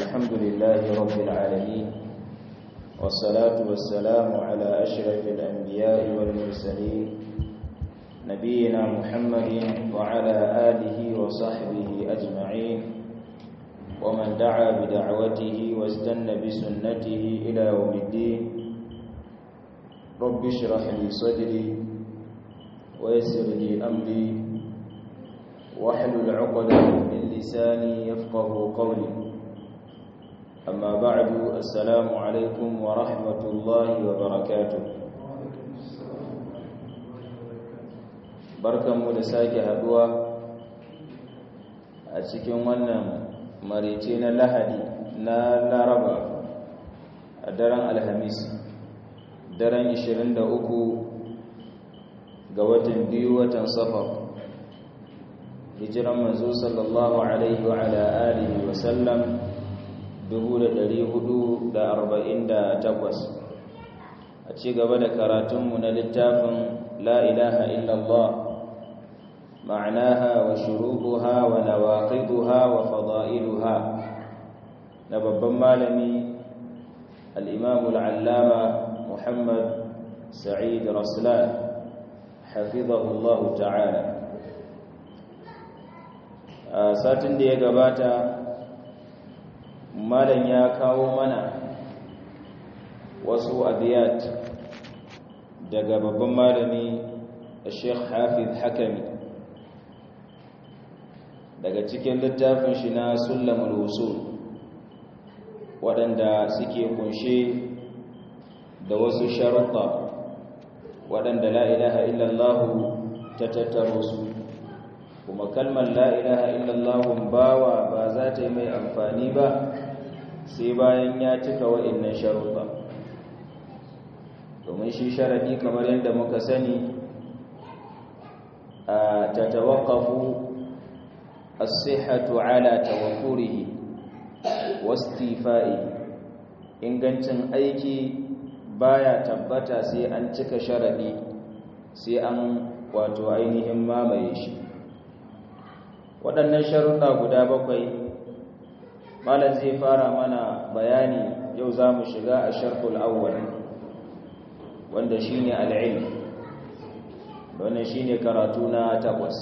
الحمد لله رب العالمين والصلاة والسلام على أشرف الأنبياء والمرسلين نبينا محمد وعلى آله وصحبه أجمعين ومن دعا بدعوته واستنى بسنته إلى يوم الدين رب اشرح لي صدري ويسر لي أمري واحلل عقدة من لساني يفقه قولي أما بعد السلام عليكم ورحمة الله وبركاته barkanmu da sake haduwa a cikin wannan marice na lahadi na laraba a daren alhamis daren 23 ga watan biyu watan safar hijiran manzo sallallahu alaihi wa ala alihi wa sallam 1448 a ci gaba da karatunmu na littafin la ilaha illallah ma'anaha wa shurutuha wa nawaqiduha wa fada'iluha na babban malami al-imam al-allama muhammad sa'id raslan hafizahu Allah ta'ala a satin da ya gabata malam ya kawo mana wasu abiyat daga babban malami Sheikh Hafiz Hakami daga cikin littafin shi na Sulamul Usul waɗanda suke kunshe da wasu sharuɗa waɗanda la ilaha illallah ta tattaro su kuma kalmar la ilaha illallah bawa ba za ta yi mai amfani ba sai bayan ya cika wa'annan sharuɗa domin shi sharadi kamar yadda muka sani a tatawaqqafu as-sihhatu ala tawakkurihi wastifa'i ingancin aiki baya tabbata sai an cika sharadi sai an wato ainihin mamaye shi waɗannan sharuɗa guda bakwai malam zai fara mana bayani yau za mu shiga a sharhul awwal wanda shine al-ilm wannan shine karatu na takwas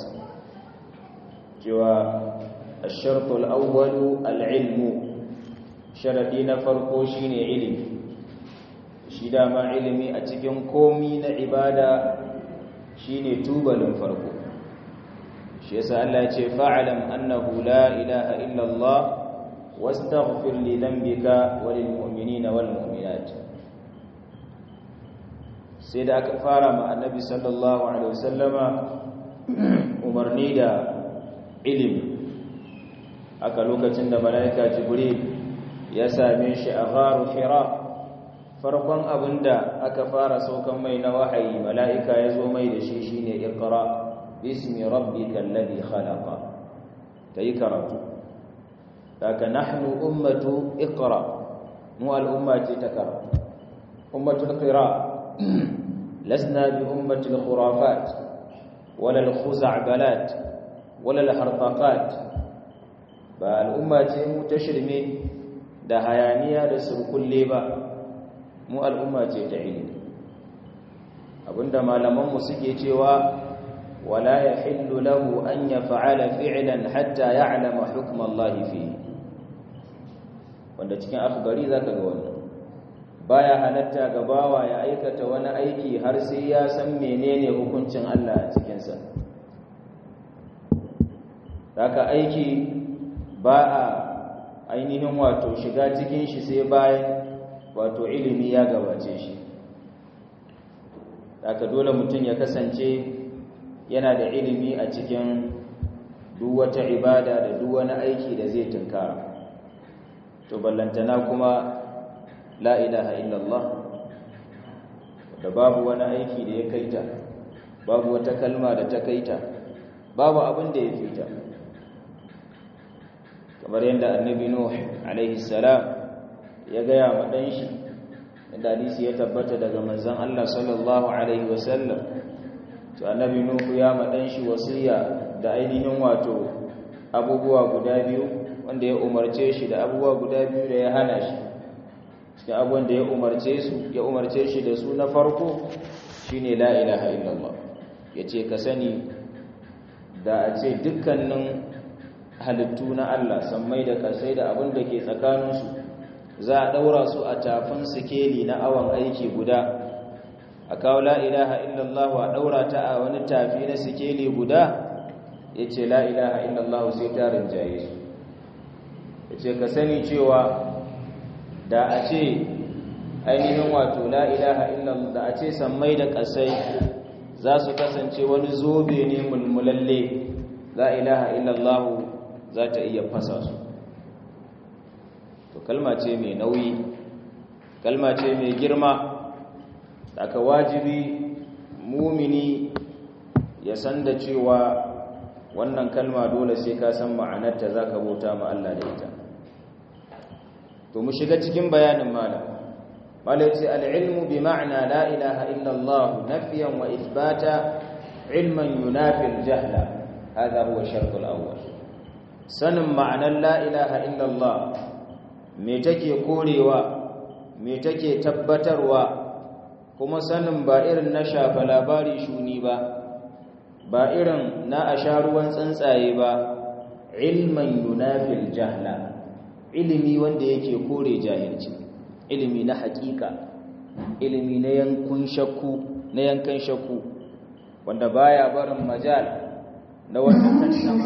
cewa ash-sharhul awwal al-ilm sharadi na farko shine ilimi shi dama ilimi a cikin komi na ibada shine tubalin farko shi yasa Allah ya ce fa'alam annahu la ilaha illa Allah واستغفر لذنبك وللمؤمنين والمؤمنات sai da aka fara ma annabi sallallahu alaihi wasallama umarni da ilimi aka lokacin da malaika jibril ya same shi a gharu hira farkon abinda aka fara saukan mai na wahayi malaika ya zo mai da shi shine iqra bismi rabbikal ladhi khalaqa tayi karatu daga nahnu ummatu iqra mu al'umma ce ta kara ummatul qira lasna bi ummatil khurafat wala al-khuza'balat wala al-hartaqat ba al'umma ce mu ta shirme da hayaniya da surkulle ba mu al'umma ce ta ilimi abinda malaman mu suke cewa wala yahillu lahu an yaf'ala fi'lan hatta ya'lama hukma Allah fihi wanda cikin afgari za ka ga wannan baya halatta ga bawa ya aikata wani aiki har sai ya san menene hukuncin Allah a cikinsa haka aiki ba a ainihin wato shiga cikin shi sai bayan wato ilimi ya gabace shi haka dole mutum ya kasance yana da ilimi a cikin duk wata ibada da duk wani aiki da zai tunkara to ballantana kuma la ilaha illallah da babu wani aiki da ya kaita babu wata kalma da ta kaita babu abin da ya fita kamar yadda annabi nuh alaihi salam ya gaya ma dan shi da hadisi ya tabbata daga manzon Allah sallallahu alaihi wasallam to annabi nuh ya ma dan shi wasiya da ainihin wato abubuwa guda biyu wanda ya umarce shi da abubuwa guda biyu da ya hana shi cikin abubuwan da ya umarce su ya umarce shi da su na farko shine la ilaha illallah yace ka sani da a ce dukkanin halittu na Allah sammai da kasai da abin da ke tsakaninsu za a daura su a tafin sikeli na awon aiki guda a kawo la ilaha illallah a daura ta a wani tafi na sikeli guda yace la ilaha illallah sai ta rinjaye su yace ka sani cewa da a ce ainihin wato la ilaha illallah da a ce sammai da kasai za su kasance wani zobe ne mulmulalle la ilaha illallah za ta iya fasa su to kalma ce mai nauyi kalma ce mai girma aka wajibi mumini ya san da cewa wannan kalma dole sai ka san ma'anarta za ka bauta ma Allah da ita to mu shiga cikin bayanin malam malam ce al'ilmu bi ma'ana la ilaha illallah nafiyan wa isbata ilman yunafi al-jahla hadha huwa shart al-awwal sanin ma'anar la ilaha illallah me take korewa me take tabbatarwa kuma sanin ba irin na shafa labari shuni ba ba irin na asharuwan tsuntsaye ba ilman yunafil jahla ilimi wanda yake kore jahilci ilimi na hakika ilimi na yankun shakku na yankan shakku wanda baya barin majal na wata tantama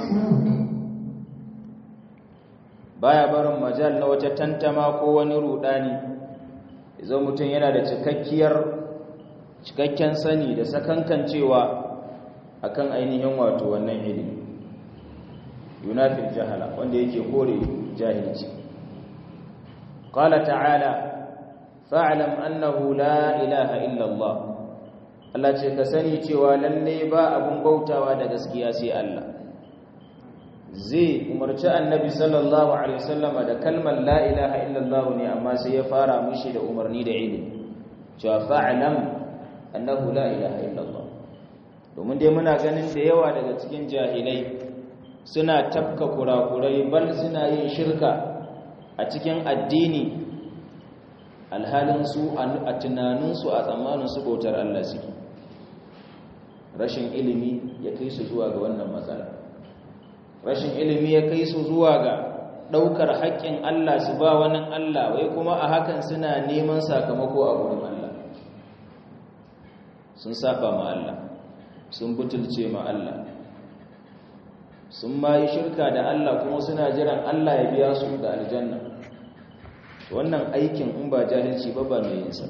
baya barin majal na wata tantama ko wani rudani idan mutum yana da cikakkiyar cikakken sani da sakankancewa akan ainihin wato wannan ilimi yunafil jahala wanda yake kore jahilci qala ta'ala fa'lam annahu la ilaha illa Allah Allah ce ka sani cewa lalle ba abun bautawa da gaskiya sai Allah zai umarci annabi sallallahu alaihi wasallama da kalmar la ilaha illa Allah ne amma sai ya fara mishi da umarni da ilimi cewa fa'lam annahu la ilaha illa Allah domin dai muna ganin da yawa daga cikin jahilai suna tafka kurakurai bal suna yin shirka a cikin addini alhalin su a tunaninsu a tsammaninsu bautar Allah suke rashin ilimi ya kai su zuwa ga wannan matsala rashin ilimi ya kai su zuwa ga ɗaukar haƙƙin Allah su ba wani Allah wai kuma a hakan suna neman sakamako a gurin Allah sun saba ma Allah sun butulce ma Allah sun ma yi shirka da Allah kuma suna jiran Allah ya biya su da aljanna wannan aikin in ba jahilci ba ba mai yinsa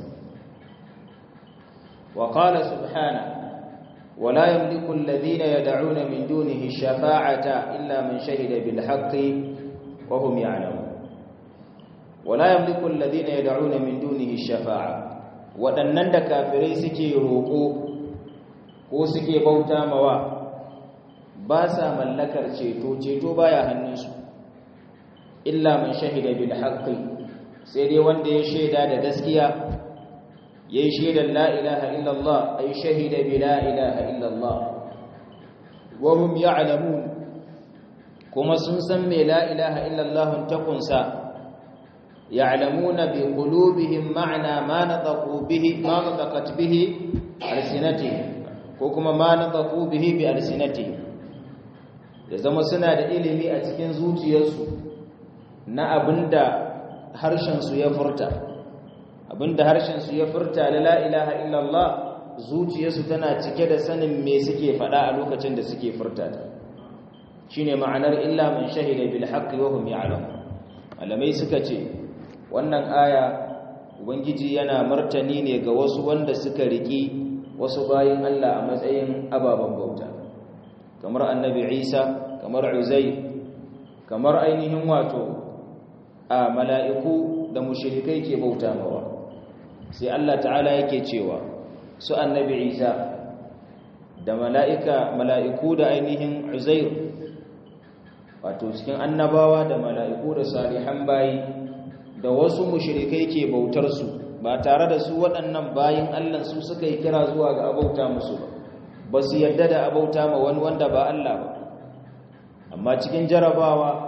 wa qala subhana ولا يملك الذين يدعون من دونه الشفاعة إلا من شهد بالحق وهم يعلمون ولا يملك الذين يدعون من دونه الشفاعة waɗannan da kafirai suke roƙo ko suke bauta mawa ba sa mallakar ceto ceto baya hannunsu illa man shahida bil haqqi sai dai wanda ya shaida da gaskiya yayi shaidar la ilaha illallah ay shahida bi la ilaha illallah wa hum ya'lamun kuma sun san me la ilaha illallah ta kunsa ya'lamuna bi qulubihim ma'na ma nataqu bihi ma nataqat bihi alsinatihim ko kuma ma nataqu bihi bi alsinatihim da zama suna da ilimi a cikin zuciyarsu na abinda harshen su ya furta abinda harshen su ya furta la ilaha illallah zuciyarsu tana cike da sanin me suke faɗa a lokacin da suke furta ta shine ma'anar illa man shahida bil haqqi wa hum ya'lamun malamai suka ce wannan aya ubangiji yana martani ne ga wasu wanda suka riki wasu bayin Allah a matsayin ababen bauta kamar annabi Isa kamar Uzair kamar ainihin wato a mala'iku da mushrikai ke bauta mawa sai Allah ta'ala yake cewa su annabi Isa da mala'ika mala'iku da ainihin Uzair wato cikin annabawa da mala'iku da salihan bayi da wasu mushrikai ke bautar su ba tare da su waɗannan bayin Allah su suka yi kira zuwa ga abauta musu ba ba su yadda da abauta ma wani wanda ba Allah ba amma cikin jarabawa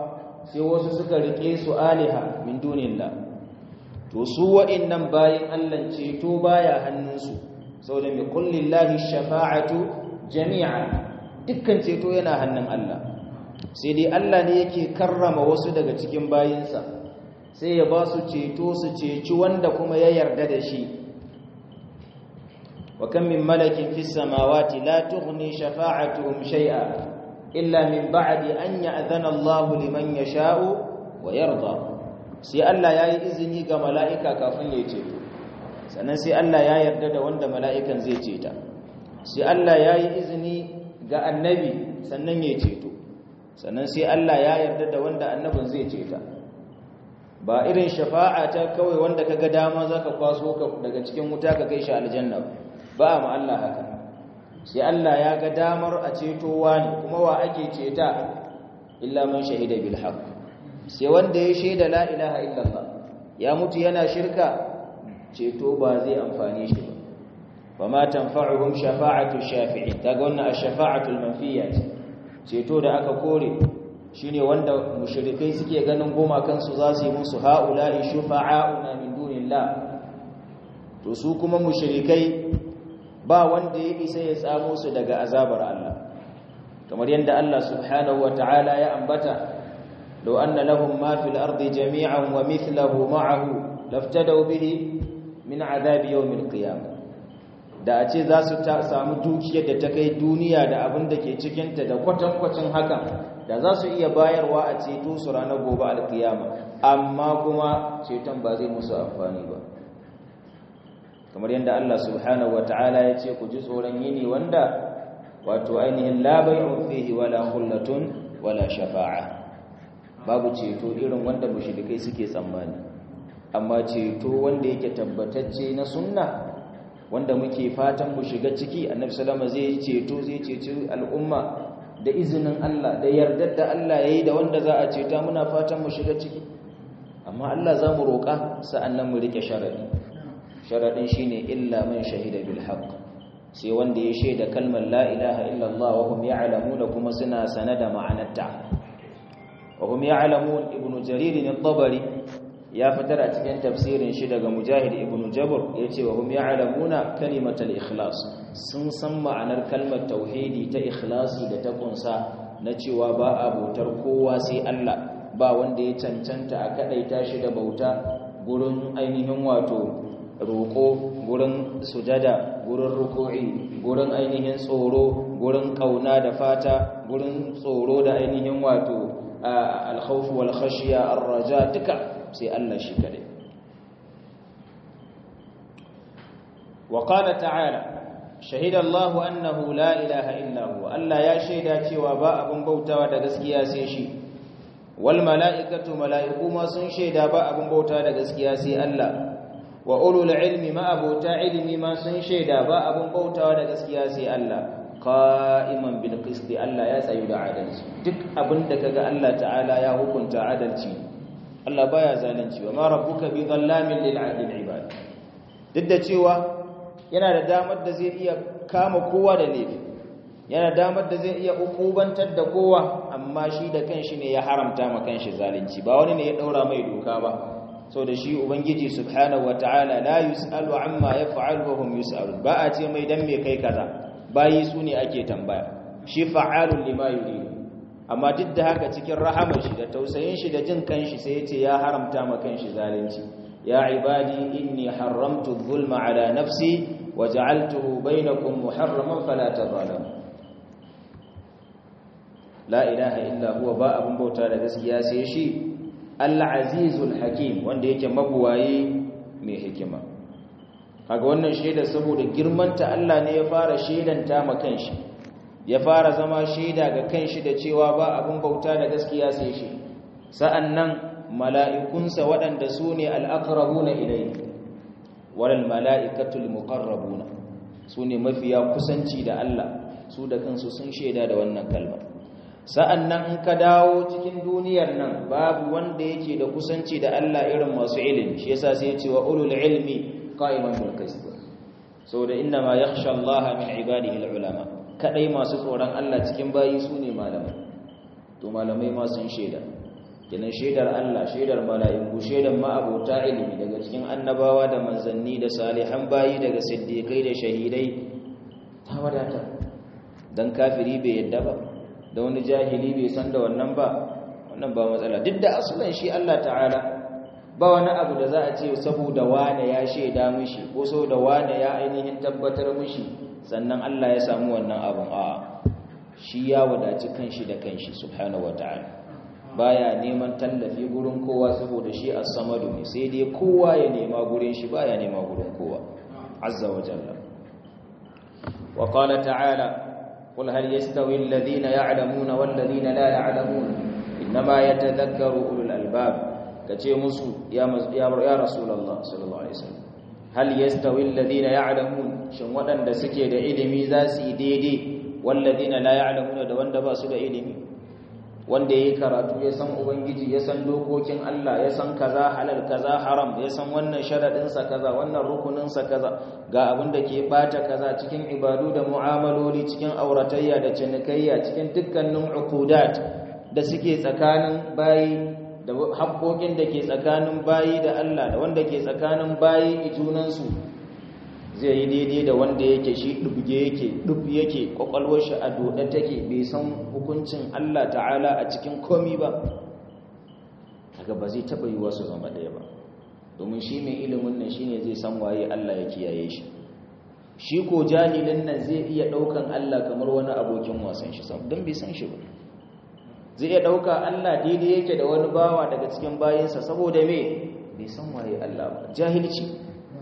sai wasu suka rike su aliha min dunillah to su wa'annan bayin Allah ceto baya hannunsu saboda mai kullillahi shafa'atu jami'a dukkan ceto yana hannun Allah sai dai Allah ne yake karrama wasu daga cikin bayinsa sai ya ba su ceto su ceci wanda kuma ya yarda da shi wa kan min malakin fis samawati la tughni shafa'atuhum shay'a illa min ba'di an ya'zana Allah liman yasha'u wa yarda sai Allah yayi izini ga mala'ika kafin ya ceto sannan sai Allah ya yarda da wanda mala'ikan zai ceta sai Allah yayi izini ga annabi sannan ya ceto sannan sai Allah ya yarda da wanda annabin zai ceta ba irin shafa'a ta kawai wanda kaga dama zaka kwaso ka daga cikin wuta ka kai shi aljanna ba ma Allah haka sai Allah ya ga damar a cetowa ne kuma wa ake ceta illa man shahida bil haqq sai wanda ya shaida la ilaha illallah ya mutu yana shirka ceto ba zai amfane shi ba wa ma tanfa'uhum shafa'atu shafi'in kaga wannan ash-shafa'atu al-manfiyya ceto da aka kore shine wanda mushrikai suke ganin goma kansu za su yi musu ha'ula'i shufa'auna min dunillah to su kuma mushrikai ba wanda ya isa ya tsamo su daga azabar Allah kamar yadda Allah subhanahu wata'ala ya ambata law anna lahum ma fil ardi jami'an wa mithluhu ma'ahu laftadaw bihi min azabi yawmil qiyamah da a ce za su samu dukiyar da ta kai duniya da abin da ke cikinta da kwatankwacin hakan da za su iya bayarwa a ceto su ranar gobe alkiyama amma kuma ceton ba zai musu amfani ba kamar yadda Allah subhanahu ta'ala ya ce ku ji tsoron yini wanda wato ainihin la bai'un fihi wala khullatun wala shafa'a babu ceto irin wanda mushrikai suke tsammani amma ceto wanda yake tabbatacce na sunna wanda muke fatan mu shiga ciki annabi sallama zai ceto zai ceci al'umma da izinin Allah da yardar da Allah yayi da wanda za a ceta muna fatan mu shiga ciki amma Allah za mu roƙa sa'annan mu rike sharadi sharadin shine illa man shahida bil haqq sai wanda ya shaida kalmar la ilaha illa Allah wa hum ya'lamuna kuma suna sanada ma'anarta wa hum ya'lamun ibnu jarir al-tabari ya fitar a cikin tafsirin shi daga mujahid ibn jabr yace wa hum ya'lamuna kalimatal ikhlas sun san ma'anar kalmar tauhidi ta ikhlasi da ta kunsa na cewa ba abotar kowa sai Allah ba wanda ya cancanta a kadaita shi da bauta gurin ainihin wato roko gurin sujada gurin ruku'i gurin ainihin tsoro gurin kauna da fata gurin tsoro da ainihin wato al-khawf wal khashya ar-raja duka sai Allah shi kadai wa qala ta'ala shahida Allah annahu la ilaha illa huwa Allah ya shaida cewa ba abun bautawa da gaskiya sai shi wal mala'ikatu mala'iku ma sun shaida ba abun bautawa da gaskiya sai Allah wa ulul ilmi ma abota ilmi ma sun shaida ba abun bautawa da gaskiya sai Allah qa'iman bil qist Allah ya tsayu da adalci duk abinda kaga Allah ta'ala ya hukunta adalci Allah baya zalunci wa ma rabbuka bi dhallamin lil 'abid ibad duk da cewa yana da damar da zai iya kama kowa da laifi yana damar da zai iya ukubantar da kowa amma shi da kanshi ne ya haramta ma kanshi zalunci ba wani ne ya daura mai doka ba so da shi ubangiji subhanahu wataala la yusalu amma yaf'alu wa hum yusalun ba a ce mai dan me kai kaza bayi su ne ake tambaya shi fa'alun lima yuridu amma duk da haka cikin rahamar shi da tausayin shi da jin kanshi sai yace ya haramta ma kanshi zalunci ya ibadi inni haramtu adh-dhulma ala nafsi wa ja'altuhu bainakum muharraman fala tadhalamu la ilaha illa huwa ba abun bauta da gaskiya sai shi al-azizul hakim wanda yake mabuwaye mai hikima kaga wannan shaida saboda girmanta Allah ne ya fara shaidanta ma kanshi ya fara zama shaida ga kanshi da cewa ba abun bauta da gaskiya sai shi sa'annan mala'ikunsa waɗanda su ne al'aqrabuna ilayhi walal mala'ikatul muqarrabuna su ne mafiya kusanci da Allah su da kansu sun shaida da wannan kalmar sa'annan in ka dawo cikin duniyar nan babu wanda yake da kusanci da Allah irin masu ilimi shi yasa sai ya ce wa ulul ilmi qa'iman bil qist saboda inna ma yakhsha Allah min ibadihi al ulama kadai masu tsoron Allah cikin bayi su ne malamai to malamai ma sun shaida kenan shaidar Allah shaidar mala'iku shaidar ma'abota ilimi daga cikin annabawa da manzanni da salihan bayi daga siddiqai da shahidai ta wadata dan kafiri bai yadda ba da wani jahili bai san da wannan ba wannan ba matsala duk da asulan shi Allah ta'ala ba wani abu da za a ce saboda wane ya shaida mishi ko saboda wane ya ainihin tabbatar mishi sannan Allah ya samu wannan abun a shi ya wadaci kanshi da kanshi subhanahu wataala baya neman tallafi gurin kowa saboda shi as-samadu ne sai dai kowa ya nema gurin shi baya nema gurin kowa azza wa jalla wa qala ta'ala qul hal yastawi alladhina ya'lamuna wal ladina la ya'lamun inma yatadhakkaru ulul albab kace musu ya ya rasulullah sallallahu alaihi wasallam hal yastawi alladhina ya'lamun shin wadanda suke da ilimi za su yi daidai wal ladina la ya'lamuna da wanda ba su da ilimi wanda yayi karatu ya san ubangiji ya san dokokin Allah ya san kaza halal kaza haram ya san wannan sharadin sa kaza wannan rukunin sa kaza ga abin da ke bata kaza cikin ibadu da mu'amaloli cikin auratayya da cinikayya cikin dukkanin uqudat da suke tsakanin bayi da haƙoƙin da ke tsakanin bayi da Allah da wanda ke tsakanin bayi junansu zai yi daidai da wanda yake shi ɗubge yake ɗub yake ƙwaƙwalwar shi a doɗe take bai san hukuncin Allah ta'ala a cikin komi ba daga ba zai taɓa yi wasu zama ɗaya ba domin shi mai ilimin nan shi ne zai san waye Allah ya kiyaye shi shi ko jahilin nan zai iya ɗaukan Allah kamar wani abokin wasan shi don bai san shi ba zai iya ɗauka Allah daidai yake da wani bawa daga cikin bayansa saboda me bai san waye Allah ba jahilci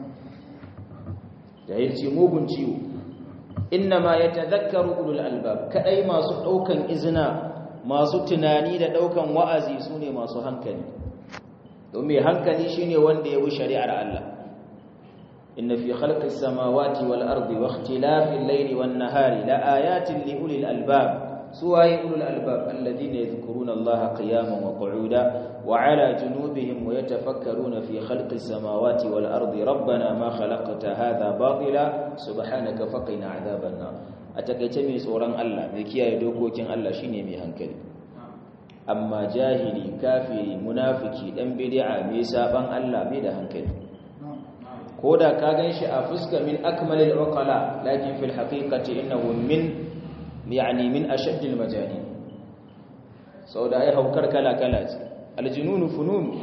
jahilci mugun ciwo innama yatadhakkaru ulul albab kadai masu daukan izina masu tunani da daukan wa'azi sune masu hankali domin hankali shine wanda ya bi shari'ar Allah inna fi khalqis samawati wal ardi wa ikhtilafil layli wan nahari la ayatin li ulil albab سواء أولو الألباب الذين يذكرون الله قياما وقعودا وعلى جنوبهم ويتفكرون في خلق السماوات والأرض ربنا ما خلقت هذا باطلا سبحانك فقنا عذاب النار أتكتمي سوران الله مكيا يدوكوكين الله شيني مي هنكلي أما جاهلي كافري منافكي دم بدعا ميسابان الله بيدا هنكلي كودا كاغنش أفسك من أكمل العقلاء لكن في الحقيقة إنه من yani min ashaddil majani sau da ai haukar kala-kala ce aljinunu funun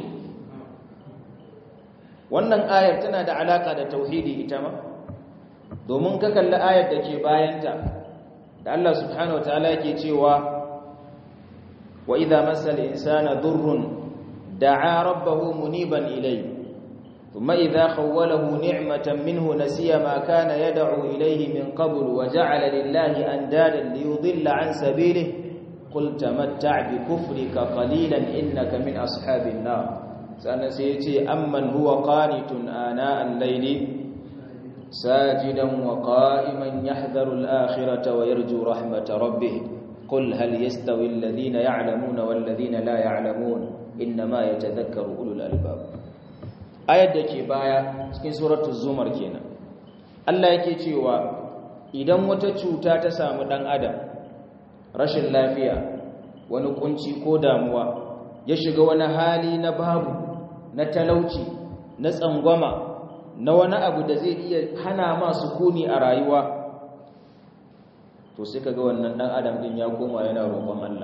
wannan ayar tana da alaka da tauhidi ita ma domin ka kalli ayar da ke bayanta da Allah subhanahu wa ta'ala yake cewa wa idza masal insana durrun da'a rabbahu muniban ilayhi ثم إذا خوله نعمة منه نسي ما كان يدعو إليه من قبل وجعل لله أندادا ليضل عن سبيله قل تمتع بكفرك قليلا إنك من أصحاب النار سنسيتي أمن هو قانت آناء الليل ساجدا وقائما يحذر الآخرة ويرجو رحمة ربه قل هل يستوي الذين يعلمون والذين لا يعلمون إنما يتذكر أولو الألباب ayar da ke baya cikin suratul zumar kenan Allah yake cewa idan wata cuta ta samu dan adam rashin lafiya wani kunci ko damuwa ya shiga wani hali na babu na talauci na tsangwama na wani abu da zai iya hana ma sukuni a rayuwa to sai kaga wannan dan adam din ya koma yana roƙon Allah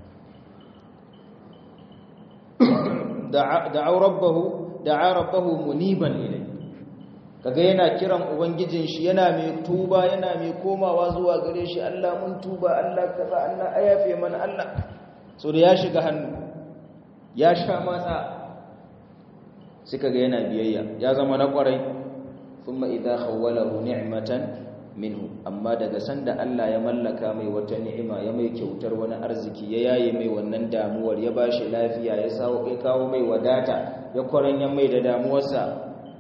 da'a rabbahu da'a rabbahu muniban ilai kaga yana kiran ubangijin shi yana mai tuba yana mai komawa zuwa gare shi Allah mun tuba Allah kaza Allah ayafe mana Allah so da ya shiga hannu ya sha matsa sai kaga yana biyayya ya zama na kwarai thumma idha khawwalahu ni'matan minhu amma daga sanda Allah ya mallaka mai wata ni'ima ya mai kyautar wani arziki ya yaye mai wannan damuwar ya bashi lafiya ya sawo ya kawo mai wadata ya kwaranya mai da damuwarsa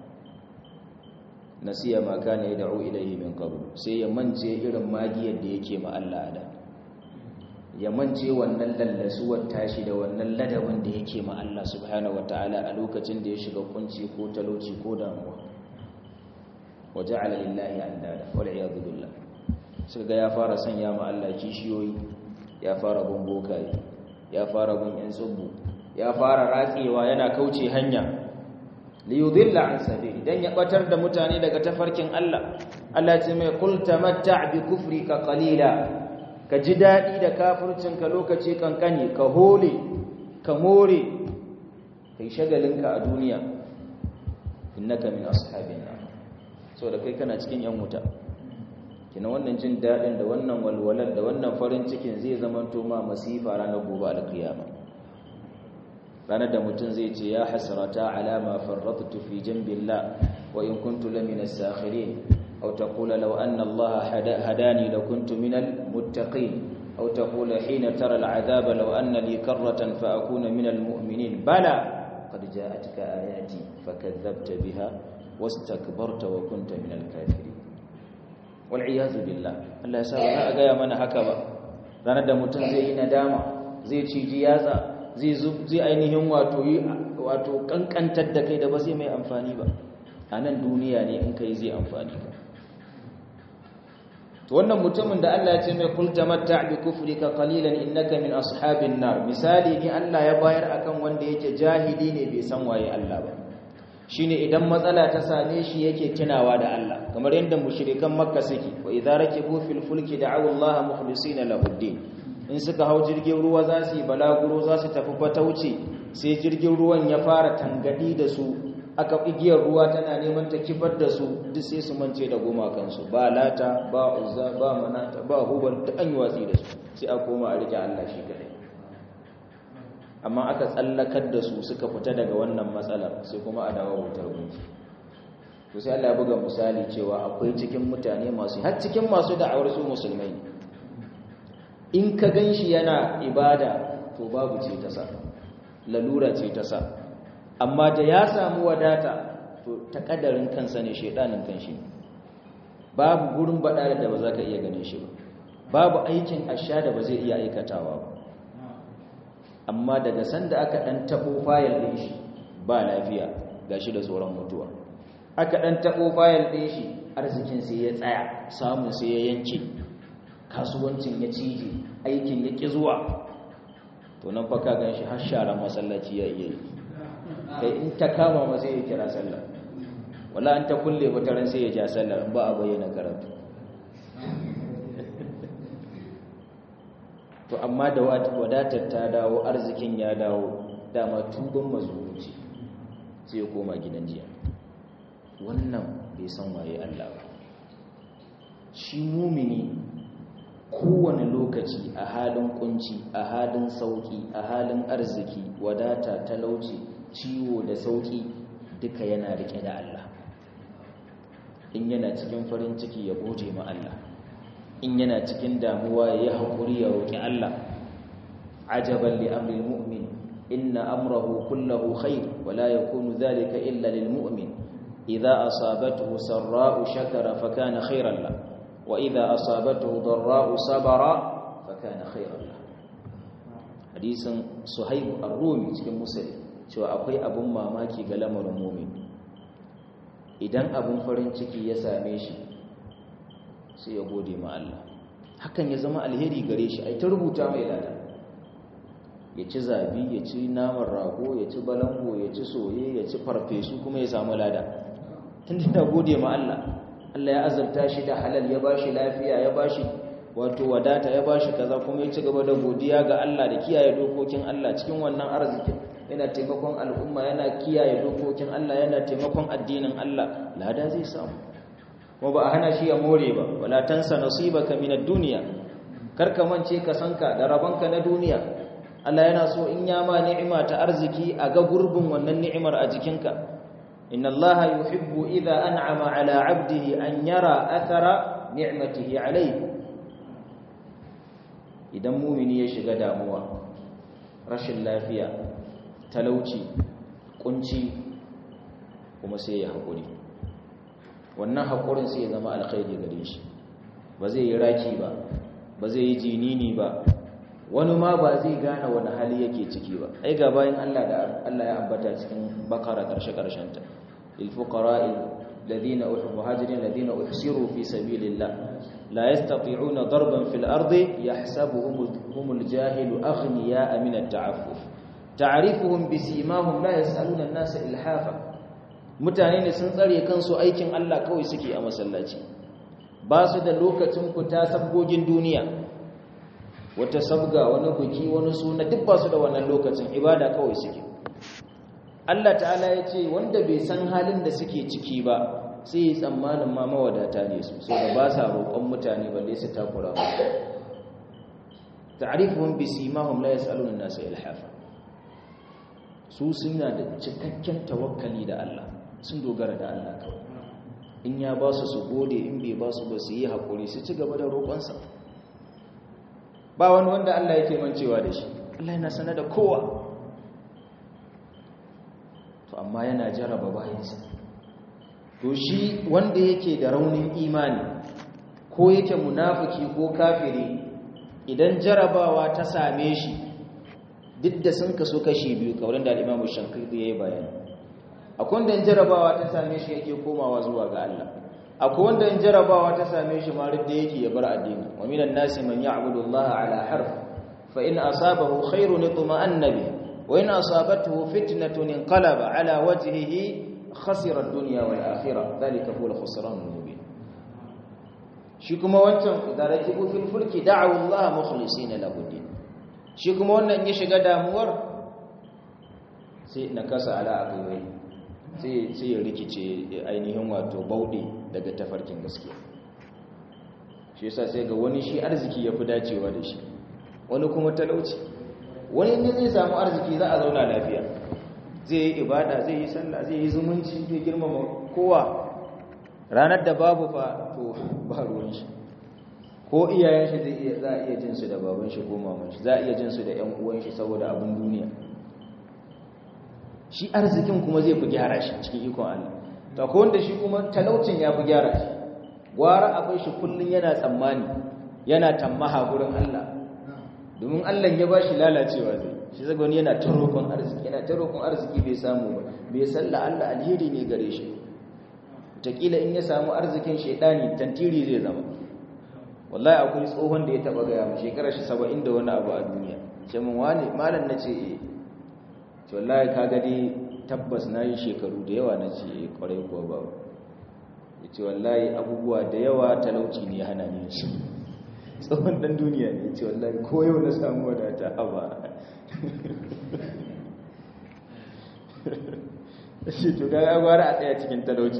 nasiya ma kana yad'u ilayhi min qabl sai ya mance irin magiyar da yake ma Allah da ya mance wannan lallasuwar tashi da wannan ladabin da yake ma Allah subhanahu wataala a lokacin da ya shiga kunci ko talauci ko damuwa waja'ala lillahi andada wal iyad billah sai ga ya fara sanya ma Allah kishiyoyi ya fara bin bokaye ya fara bin yan tsubbu ya fara ratsewa yana kauce hanya li yudilla an sabili dan ya batar da mutane daga tafarkin Allah Allah ce mai qul tamatta' bi kufrika qalila ka ji dadi da kafircinka lokaci kankani ka hole ka more kai shagalinka a duniya innaka min ashabin nar so da kai kana cikin yan wuta kina wannan jin dadin da wannan walwalar da wannan farin cikin zai zamanto ma masifa ranar gobe alkiyama ranar da mutum zai ce ya hasrata ala ma farrattu fi jambillah wa in kuntu lamina as-sakhirin aw taqula law anna allaha hadani lakuntu minal muttaqin aw taqula hina tara al-'adhaba law anna li karratan fa akuna minal mu'minin bala qad ja'atka ayati fakadhabta biha wastakbarta wa kunta minal kafirin wal 'iyadhu billah Allah ya sa ba ga ya mana haka ba ranar da mutum zai yi nadama zai ciji yatsa zai ainihin wato yi wato kankantar da kai da ba zai mai amfani ba a nan duniya ne in kai zai amfani ba wannan mutumin da Allah ya ce mai kul tamatta bi kufrika qalilan innaka min ashabin nar misali ne Allah ya bayar akan wanda yake jahili ne bai san waye Allah ba shine idan matsala ta same shi yake tunawa da Allah kamar yadda mushrikan makka suke wa idza rakibu fil fulki da'u Allah mukhlisina lahu din in suka hau jirgin ruwa za su yi balaguro za su tafi fatauci sai jirgin ruwan ya fara tangadi da su aka igiyar ruwa tana neman ta kifar da su duk sai su mance da gumakansu ba lata ba uzza ba manata ba hubal duk an yi watsi da su sai a koma a rike Allah shi kadai amma aka tsallakar da su suka fita daga wannan matsalar sai kuma a dawo wutar gunki to sai Allah ya buga misali cewa akwai cikin mutane masu har cikin masu da'awar su musulmai ne in ka gan shi yana ibada to babu ce ta sa lalura ce ta sa amma da ya samu wadata to ta kadarin kansa ne shaidanin kanshi babu gurin baɗa da ba za ka iya ganin shi ba babu aikin asha da ba zai iya aikatawa ba amma daga sanda aka ɗan taɓo fayil ɗin shi ba lafiya ga shi da tsoron mutuwa aka ɗan taɓo fayil ɗin shi arzikin sai ya tsaya samun sai ya yanke kasuwancin ya cije aikin ya ƙi zuwa to nan fa ka gan shi har sharan masallaci ya iya yi kai in ta kama ma sai ya kira sallah wala an ta kulle wata ran sai ya ja sallah ba a bayyana karatu to amma da wadatar ta dawo arzikin ya dawo dama tuban mazumuci sai ya koma gidan jiya wannan bai san waye Allah ba shi mumini kowane lokaci a halin kunci a halin sauki a halin arziki wadata talauci ciwo da sauki duka yana rike da Allah in yana cikin farin ciki ya gode ma Allah in yana cikin damuwa ya haƙuri ya roƙi Allah ajaban li amril mu'min inna amrahu kullahu khair wa la yakunu dhalika illa lil mu'min idza asabathu sarra'u shakara fa kana khairan lahu وإذا أصابته ضراء صبر فكان خيرا له hadisin suhaib ar-rumi cikin musali cewa akwai abun mamaki ga lamarin mumin idan abun farin ciki ya same shi sai ya gode ma Allah hakan ya zama alheri gare shi ai ta rubuta mai lada ya ci zabi ya ci naman rago ya ci balango ya ci soye ya ci farfesu kuma ya samu lada tun da gode ma Allah Allah ya azurta shi da halal ya bashi lafiya ya bashi wato wadata ya bashi kaza kuma ya ci gaba da godiya ga Allah da kiyaye dokokin Allah cikin wannan arzikin yana taimakon al'umma yana kiyaye dokokin Allah yana taimakon addinin Allah lada zai samu kuma ba a hana shi ya more ba wala tansa nasibaka minad dunya karka mance ka sanka da rabanka na duniya Allah yana so in ya ma ni'ima ta arziki a ga gurbin wannan ni'imar a jikinka inna Allah yuhibbu idha an'ama ala 'abdihi an yara athara ni'matihi alayhi idan mumini ya shiga damuwa rashin lafiya talauci kunci kuma sai ya haƙuri wannan haƙurin sai ya zama alkhairi gare shi ba zai yi raki ba ba zai yi jinini ba wani ma ba zai gane wani hali yake ciki ba ai ga bayan Allah da Allah ya ambata cikin bakara karshe karshenta lil fuqara'i ladina muhajirin ladina uhsiru fi sabilillah la yastati'una darban fil ardi yahsabuhum humul jahilu aghniya min at-ta'affuf ta'rifuhum bisimahum la yas'aluna an-nasa ilhafa mutane ne sun tsare kansu aikin Allah kawai suke a masallaci ba su da lokacin fita sabgogin duniya wata sabga wani buki wani suna duk ba su da wannan lokacin ibada kawai suke Allah ta'ala ya ce wanda bai san halin da suke ciki ba sai yi tsammanin ma mawadata ne su sai da ba sa roƙon mutane balle su takura musu ta'rifuhum bisimahum la yas'aluna an-nasa ilhafa su suna da cikakken tawakkali da Allah sun dogara da Allah kawai in ya ba su su gode in bai ba su ba su yi haƙuri su ci gaba da roƙonsa ba wani wanda Allah yake mancewa da shi Allah yana sanar da kowa to amma yana jaraba bayansa to shi wanda yake da raunin imani ko yake munafiki ko kafiri idan jarabawa ta same shi duk da sun kaso kashi biyu kawai da al-Imam Shankiri yayi bayani akwai wanda jarabawa ta same shi yake komawa zuwa ga Allah akwai wanda jarabawa ta same shi ma da yake ya bar addini wa minan nasi man ya'budu Allah ala harf fa in asabahu khairun itma'anna bi wa in asabathu fitnatun inqalaba ala wajhihi khasira ad-dunya wal akhirah dhalika huwa al-khusran al-mubin shi kuma wancan idan rakibu fil fulki da'u Allah mukhlisina lahu din shi kuma wannan ya shiga damuwar sai na kasa ala aqiwai sai ya rikice ainihin wato bauɗe daga tafarkin gaskiya shi yasa sai ga wani shi arziki ya fi dacewa da shi wani kuma talauci wani ne zai samu arziki za a zauna lafiya zai yi ibada zai yi sallah zai yi zumunci zai girmama kowa ranar da babu fa to ba ruwan shi ko iyayen shi zai iya za a iya jin su da baban shi ko maman shi za a iya jin su da ƴan uwan shi saboda abin duniya shi arzikin kuma zai fi gyara shi cikin ikon Allah to ko wanda shi kuma talaucin ya fi gyara shi gwara akwai shi kullun yana tsammani yana tammaha gurin Allah domin Allah ya bashi lalacewa zai shi zaga wani yana ta roƙon arziki yana ta roƙon arziki bai samu ba bai salla Allah alheri ne gare shi takila in ya samu arzikin shaidani tantiri zai zama wallahi akwai tsohon da ya taba gaya mu shekarar shi 70 da wani abu a duniya ce mun wani malam nace eh to wallahi kaga dai tabbas nayi shekaru da yawa nace eh kwarai kuwa ba yace wallahi abubuwa da yawa talauci ne hana ni shi tsohon dan duniya ne yace wallahi ko yau na samu wadata haba shi to ga gwara a tsaya cikin talauci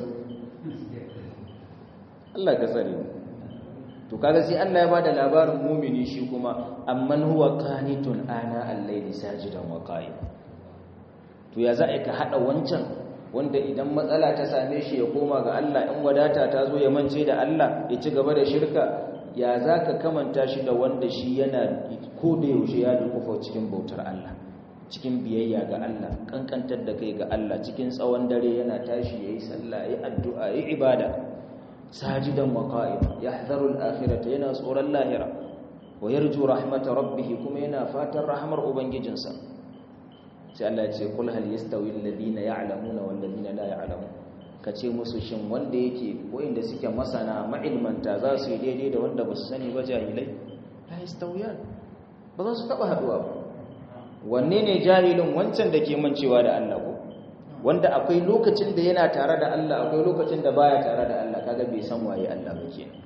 Allah ka tsare mu to kaga sai Allah ya bada labarin mumini shi kuma amman huwa qanitun ana al-layli sajidan wa qa'im to ya za ka hada wancan wanda idan matsala ta same shi ya koma ga Allah in wadata ta zo ya mance da Allah ya ci gaba da shirka ya za ka kamanta shi da wanda shi yana ko da yaushe ya dukufa cikin bautar Allah cikin biyayya ga Allah kankantar da kai ga Allah cikin tsawon dare yana tashi yayi sallah yayi addu'a yayi ibada sajidan wa qa'ima yahdharu al-akhirata yana tsoron lahira wa yarju rahmata rabbih kuma yana fatan rahmar ubangijinsa sai Allah ya ce kul hal yastawi alladhina ya'lamuna wal ladina la ya'lamun kace musu shin wanda yake wanda suke masana ma'ilmanta za su yi daidai da wanda ba su sani ba jahilai la yastawiyan ba za su taba haduwa ba wanne ne jahilin wancan da ke mancewa da Allah ko wanda akwai lokacin da yana tare da Allah akwai lokacin da baya tare da Allah kaga bai san waye Allah ba kenan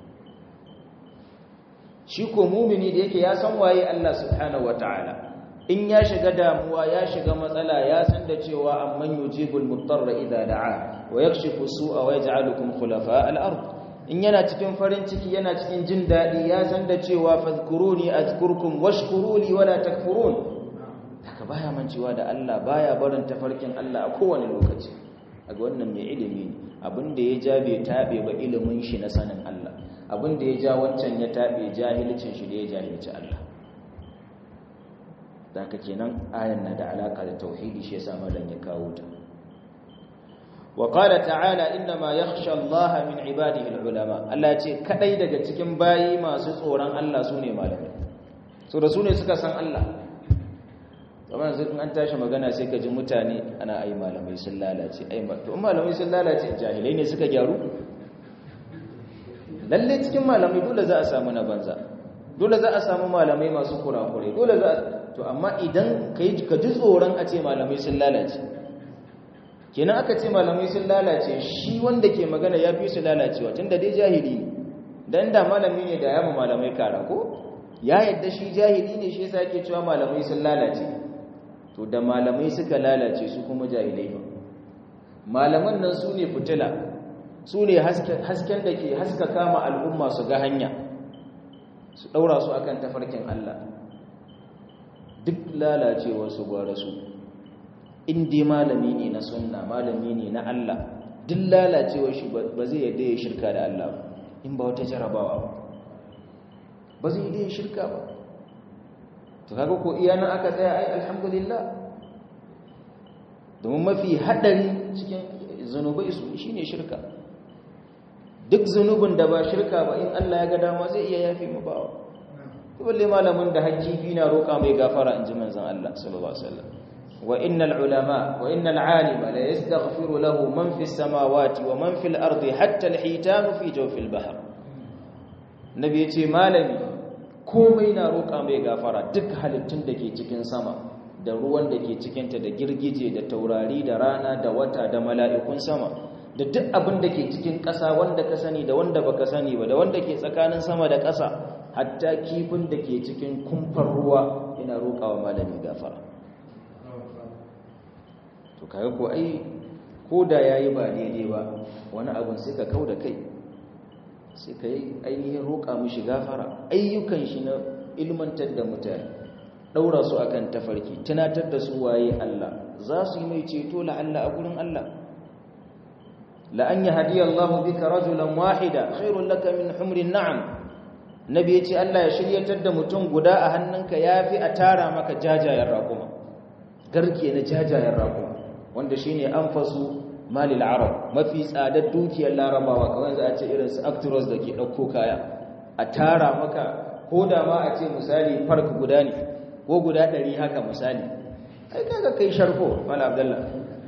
shi ko mumini da yake ya san waye Allah subhanahu wataala in ya shiga damuwa ya shiga matsala ya san da cewa amman yujibul muttarra idza da'a wa yakshifu su'a wa yaj'alukum khulafa al-ard in yana cikin farin ciki yana cikin jin dadi ya san da cewa fadhkuruni azkurkum washkuruli wala takfurun haka baya mancewa da Allah baya barin tafarkin Allah a kowane lokaci aga wannan mai ilimi ne abinda ya ja bai tabe ba ilimin shi na sanin Allah abinda ya ja wancan ya tabe jahilcin shi da ya jahilci Allah haka kenan ayan na da alaka da tauhidi shi yasa malam ya kawo ta wa qala ta'ala inma yakhsha Allah min ibadihi al-ulama Allah ce kadai daga cikin bayi masu tsoron Allah sune malamai so da sune suka san Allah kamar yanzu in an tashi magana sai ka ji mutane ana ai malamai sun lalace ai to in malamai sun lalace jahilai ne suka gyaru lalle cikin malamai dole za a samu na banza dole za a samu malamai masu kurakurai dole za to amma idan ka ji tsoron a ce malamai sun lalace kenan aka ce malamai sun lalace shi wanda ke magana ya fi su lalacewa tun da dai jahili ne don da malami ne da yamma malamai kara ko ya yadda shi jahili ne shi yasa ke cewa malamai sun lalace to da malamai suka lalace su kuma jahilai ba malaman nan su ne fitila su ne hasken da ke haskaka ma al'umma su ga hanya su ɗaura su akan tafarkin Allah duk lalacewarsu gwara su dai malami ne na sunna malami ne na Allah duk lalacewar shi ba zai yadda ya shirka da Allah in ba wata jarabawa ba ba zai yadda ya shirka ba to kaga ko iya nan aka tsaya ai alhamdulillah domin mafi haɗari cikin zunubai su shine shirka duk zunubin da ba shirka ba in Allah ya ga dama zai iya yafe mu bawa balle malamin da hakki na roƙa mai gafara in ji manzon Allah sallallahu alaihi wasallam wa innal ulama wa innal alima la yastaghfiru lahu man fis samawati wa man fil ardi hatta al hitan fi jawfil bahr nabi yace malami komai na roƙa mai gafara duk halittun da ke cikin sama da ruwan da ke cikinta da girgije da taurari da rana da wata da mala'ikun sama da duk abin da ke cikin ƙasa wanda ka sani da wanda baka sani ba da wanda ke tsakanin sama da ƙasa hatta kifin da ke cikin kumfar ruwa yana roƙawa malami gafara to kaga ko ai ko da yayi ba daidai ba wani abun sai ka kauda kai sai ka yi ainihin roƙa mishi gafara ayyukan shi na ilmantar da mutane ɗaura su akan tafarki tunatar da su waye Allah za su yi mai ceto la'alla a gurin Allah la'an yi hadiyar Allah bika rajulan wahida khairun laka min humrin na'am nabi ya ce Allah ya shiryatar da mutum guda a hannunka ya fi a tara maka jajayen raƙuma garke na jajayen raƙuma wanda shi ne an fasu malil arab mafi tsadar dukiyar larabawa kawai za a ce irin su actors da ke ɗauko kaya a tara maka ko da ma a ce misali fark guda ne ko guda ɗari haka misali ai kaga kai sharko mala abdallah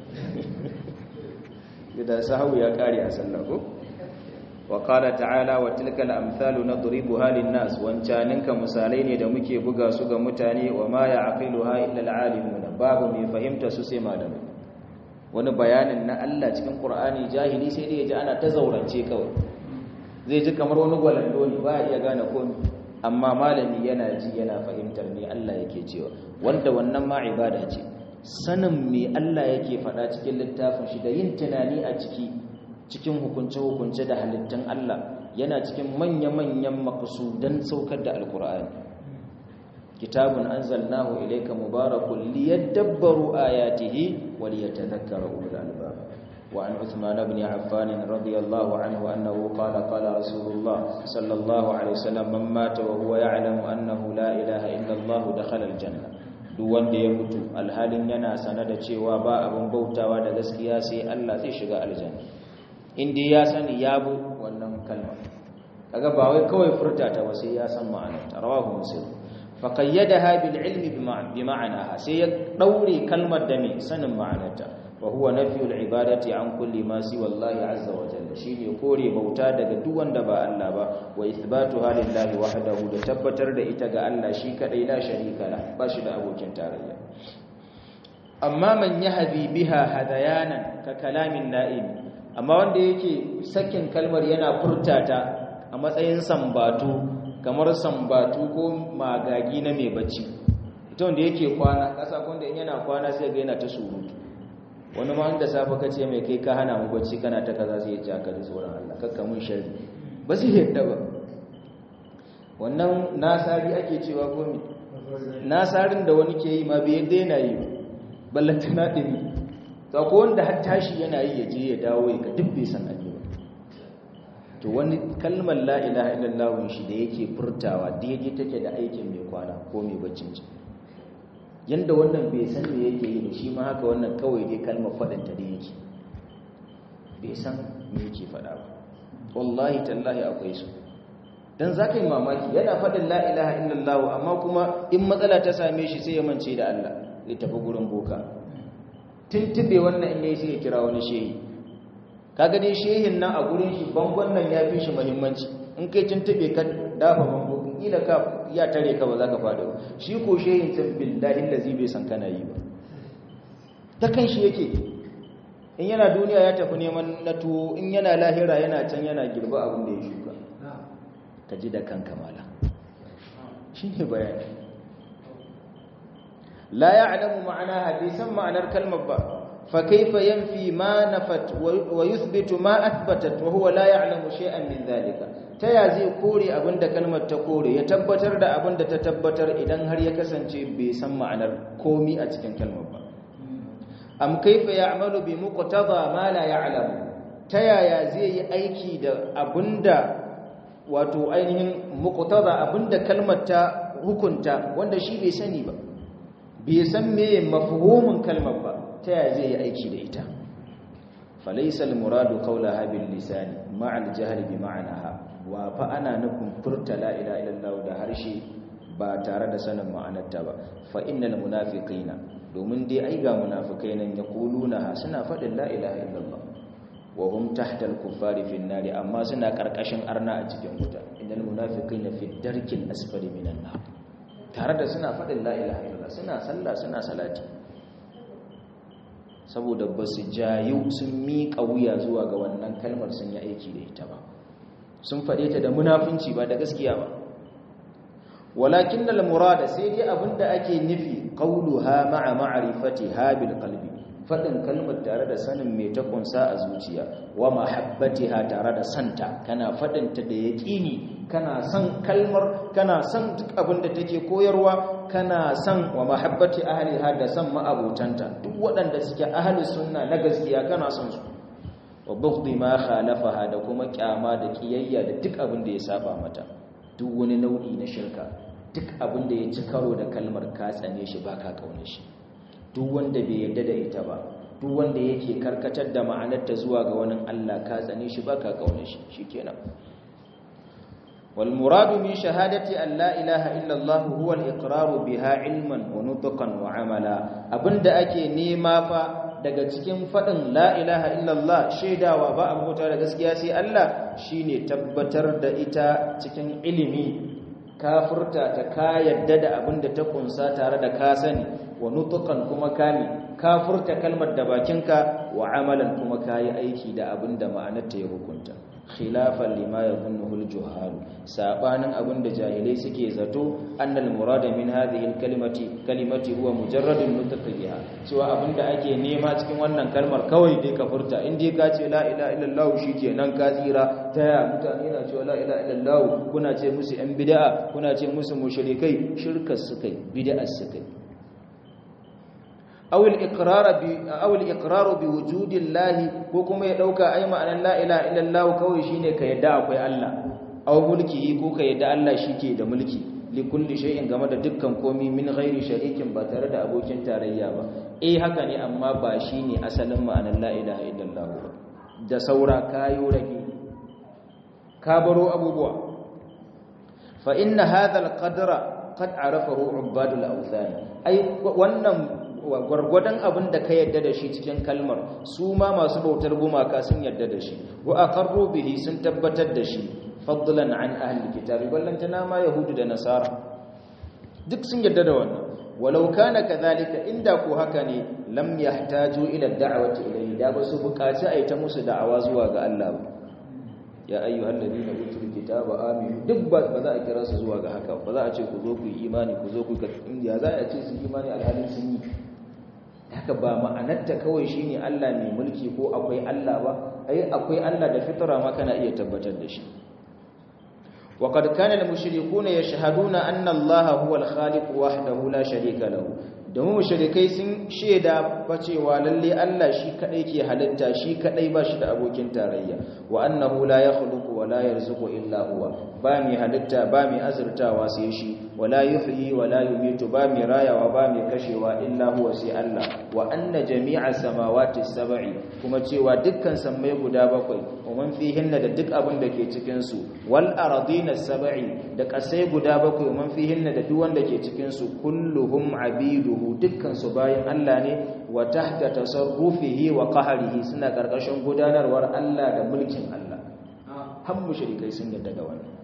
da sahawu ya kare a sallah ko wa qala ta'ala wa tilka al-amthalu nadribuha lin-nas wancaninka misalai ne da muke buga su ga mutane wa ma ya'qiluha illa al-alimuna babu mai fahimta su sai malamai wani bayanin na Allah cikin Qur'ani jahili sai dai ya ji ana ta zaurance kawai zai ji kamar wani gwalando ne ba ya iya gane komai amma malami yana ji yana fahimtar me Allah yake cewa wanda wannan ma ibada ce sanin me Allah yake faɗa cikin littafin shi da yin tunani a ciki cikin hukunce-hukunce da halittun Allah yana cikin manya-manyan maqsudan saukar da alkur'ani kitabun anzalnahu ilayka mubarakun liyadabbaru ayatihi wa liyatadhakkara ulul albab وعن عثمان بن عفان رضي الله عنه أنه قال قال رسول الله صلى الله عليه وسلم من مات وهو يعلم أنه لا إله إلا الله دخل الجنة duk wanda ya mutu alhalin yana sane da cewa ba abin bautawa da gaskiya sai Allah zai shiga aljanna inda ya sani ya bu wannan kalma kaga ba wai kawai furta ta ba sai ya san ma'anarta rawahu muslim fa qayyadaha bil ilmi bi ma'anaha sai ya daure kalmar da me sanin ma'anarta وهو نفي العبادة عن كل ما سوى الله عز وجل شيني كوري بوتا daga duk wanda ba Allah ba wa ithbatuha lillahi wahdahu da tabbatar da ita ga Allah shi kadai la sharika la ba shi da abokin tarayya amma man yahdi biha hadayanan ka kalamin na'im amma wanda yake sakin kalmar yana furtata a matsayin sambatu kamar sambatu ko magagi na mai bacci ita wanda yake kwana kasa wanda in yana kwana sai ga yana ta surutu wani ma da safe ka ce mai kai ka hana mu bacci kana ta kaza sai ya ci aka ji tsoron Allah kakka mun sharri ba su yadda ba wannan nasari ake cewa ko me nasarin da wani ke yi ma bai yadda yana yi ballanta na dimi to ko wanda har tashi yana yi ya je ya dawo ya ka duk bai san abin to wani kalmar la ilaha illallah shi da yake furtawa daidai take da aikin mai kwana ko mai baccin ci yanda wannan bai san me yake yi da shi ma haka wannan kawai dai kalmar faɗinta da yake bai san me yake faɗa ba wallahi tallahi akwai su dan zaka yi mamaki yana faɗin la ilaha illallah amma kuma in matsala ta same shi sai ya mance da Allah ya tafi gurin boka tuntube wannan in yayi sai ya kira wani shehi kaga dai shehin nan a gurin shi bangon nan ya fi shi muhimmanci in kai tuntube ka dafa bango kila ka ya tare ka ba za ka fada ba shi ko shehin can billahi lazi bai san kana yi ba ta kan shi yake in yana duniya ya tafi neman na tuwo in yana lahira yana can yana girba abin da ya shuka ka ji da kanka mala shi ne bayani la ya'lamu ma'ana hadisan ma'anar kalmar ba fa kaifa yanfi ma nafat wa yuthbitu ma athbatat wa huwa la ya'lamu shay'an min dhalika ta ya zai kore abinda kalmar ta kore ya tabbatar da abinda ta tabbatar idan har ya kasance bai san ma'anar komi a cikin kalmar ba am kaifa ya'malu bi muqtada ma la ya'lamu ta yaya zai yi aiki da abinda wato ainihin muqtada abinda kalmar ta hukunta wanda shi bai sani ba bai san meye mafhumin kalmar ba ta yaya zai yi aiki da ita falaysa al-muradu qawlaha bil lisani ma'a al-jahli bi ma'anaha wa fa ana nufin furta la ilaha illallah da harshe ba tare da sanin ma'anarta ba fa innal munafiqina domin dai ai ga munafikai nan yaquluna suna faɗin la ilaha illallah wa hum tahta al-kuffari fi an amma suna karkashin arna a cikin wuta innal munafiqina fi darkil asfali minan nar tare da suna faɗin la ilaha illallah suna sallah suna salati saboda ba su jayu sun miƙa wuya zuwa ga wannan kalmar sun yi aiki da ita ba sun faɗe ta da munafunci ba da gaskiya ba walakin da murada sai dai abinda ake nufi qauluha ma'a ma'rifatiha bil qalbi fadin kalmar tare da sanin me ta kunsa a zuciya wa mahabbatiha tare da santa kana fadin ta da yaqini kana san kalmar kana san duk abinda take koyarwa kana san wa mahabbati ahliha da san ma'abutanta duk waɗanda suke ahli sunna na gaskiya kana son su wa bughdi ma khalafaha da kuma kyama da kiyayya da duk abin da ya saba mata duk wani nau'i na shirka duk abin da ya ci karo da kalmar ka tsane shi baka kaune shi duk wanda bai yarda da ita ba duk wanda yake karkatar da ma'anarta zuwa ga wani Allah ka tsane shi baka kaune shi shikenan wal muradu min shahadati an la ilaha illa Allah huwa al iqraru biha ilman wa nutqan wa amala abinda ake nema fa daga cikin faɗin la ilaha illallah shaidawa ba a bauta da gaskiya sai Allah shine tabbatar da ita cikin ilimi kafurta ta ka yadda da abin da ta kunsa tare da ka sani wa nutukan kuma kame kafurta kalmar da bakinka wa amalan kuma kayi aiki da abin da ma'anarta ya hukunta khilafan lima yadhunnuhu al-juhal sabanin abin da jahilai suke zato annal murada min hadhihi al-kalimati kalimati huwa mujarradun nutq biha cewa abin da ake nema cikin wannan kalmar kawai dai ka furta in dai ka ce la ilaha illallah shikenan ka tsira ta ya mutane na cewa la ilaha illallah kuna ce musu yan bid'a kuna ce musu mushrikai shirkar sukai bid'a sukai aw al-iqrar bi aw al-iqrar bi wujudillahi ko kuma ya dauka ai ma'anan la ilaha illallah kawai shine ka yadda akwai Allah aw mulki ko ka yadda Allah shike da mulki li kulli shay'in game da dukkan komai min ghairi sharikin ba tare da abokin tarayya ba eh haka ne amma ba shine asalin ma'anan la ilaha illallah ba da saura kayo rage ka baro abubuwa fa inna hadha al-qadra qad arafahu ubadul awthan ai wannan gwargwadon abin da ka yadda da shi cikin kalmar su ma masu bautar gumaka sun yadda da shi wa aqarru bihi sun tabbatar da shi fadlan an ahli kitabi ballantana ma yahudu da nasara duk sun yadda da wannan walau kana kadhalika inda ko haka ne lam yahtaju ila da'wati ilayhi da ba su bukaci ai ta musu da'awa zuwa ga Allah ba ya ayyuhal ladina utul kitaba aminu duk ba za a kira su zuwa ga haka ba za a ce ku zo ku yi imani ku zo ku ga ya za a ce su imani alhalin sun yi haka ba ma'anarta kawai shine Allah mai mulki ko akwai Allah ba ai akwai Allah da fitra ma kana iya tabbatar da shi وقد كان المشركون يشهدون أن الله هو الخالق وحده لا شريك له domin mushrikai sun sheda bacewa lalle Allah shi kadai ke halitta shi kadai ba shi da abokin tarayya wa annahu la yakhluqu wa la yarzuqu illa huwa ba mi halitta ba mi azurtawa sai shi wa la yuhyi wa la yumitu ba mi rayawa ba mi kashewa illa huwa sai Allah wa anna jami'a samawati sab'i kuma cewa dukkan sammai guda bakwai wa man fihinna da duk abin da ke cikin su wal ardina sab'i da kasai guda bakwai wa man fihinna da duk wanda ke cikin su kulluhum abidu dukkan su bayan Allah ne wa tahta tasarrufihi wa qahrihi suna karkashin gudanarwar Allah da mulkin Allah har mushrikai sun yarda da wannan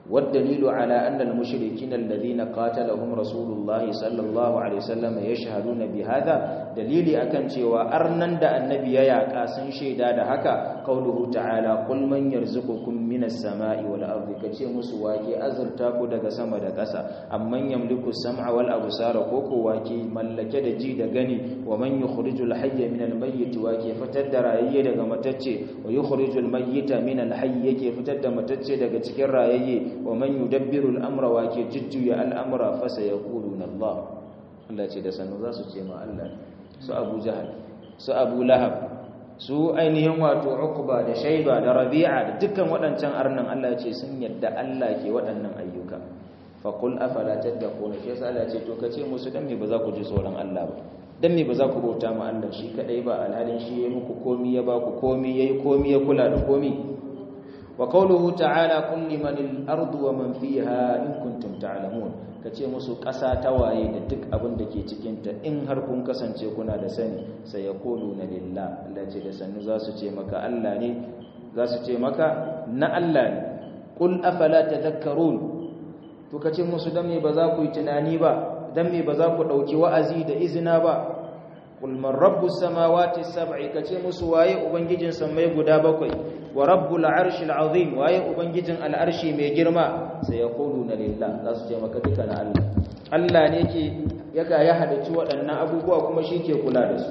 والدليل على أن المشركين الذين قاتلهم رسول الله صلى الله عليه وسلم يشهدون بهذا دليل أكن cewa arnan da annabi ya yaka sun shaida da haka qauluhu ta'ala qul man yarzuqukum minas sama'i wal ardi kace musu wake azurta ku daga sama da ƙasa amman yamliku sam'a wal absara ko ko wake mallake da ji da gani wa man yukhrijul hayya minal mayyit wake fitar da rayayye daga matacce wa yukhrijul mayyita minal hayy yake fitar da matacce daga cikin rayayye wa man yudabbiru al-amra wa ke jujjuya al'amra fa sayaquluna Allah Allah ce da sanu za su ce ma Allah su Abu Jahal su Abu Lahab su ainihin wato Uqba da Shayba da Rabi'a da dukkan waɗancan arnan Allah ce sun yadda Allah ke waɗannan ayyuka fa qul afala tattaquna shi yasa Allah ce to kace musu dan me ba za ku ji tsoron Allah ba dan me ba za ku bauta ma Allah shi kadai ba alhalin shi yayi muku komi ya ba ku komi yayi komi ya kula da komi وقوله تعالى قل لمن الأرض ومن فيها إن كنتم تعلمون kace musu ƙasa ta waye da duk abin da ke cikinta in har kun kasance kuna da sani sai ya kolu na lillah Allah ce da sannu za su ce maka Allah ne za su ce maka na Allah ne qul afala tadhakkarun to kace musu dan me ba za ku yi tunani ba dan me ba za ku dauki wa'azi da izina ba qul man rabbus samawati sab'i kace musu waye ubangijin samai guda bakwai wa rabbul arshil azim waye ubangijin al'arshi mai girma sai ya na lillah za su ce maka duka na Allah Allah ne ke yaga ya hadaci waɗannan abubuwa kuma shi ke kula da su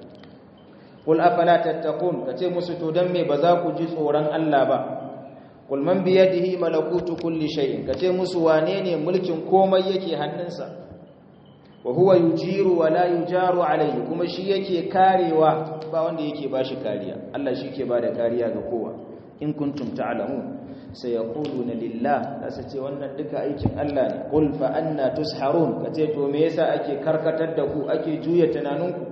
qul afala tattaqun kace musu to dan me ba za ku ji tsoron Allah ba qul man bi yadihi malakutu kulli shay'in kace musu wane ne mulkin komai yake hannunsa wa huwa yujiru wa la yujaru alayhi kuma shi yake karewa ba wanda yake bashi kariya Allah shi ke bada kariya ga kowa in kuntum ta'lamun sai yaquluna lillah kasa ce wannan duka aikin Allah ne qul fa anna tusharun kace to me yasa ake karkatar da ku ake juya tunaninku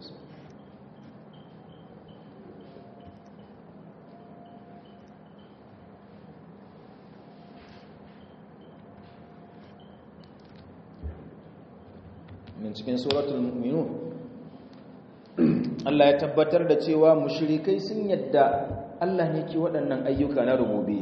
min cikin suratul mu'minun Allah ya tabbatar da cewa mushrikai sun yadda Allah ne ke waɗannan ayyuka na rububiyya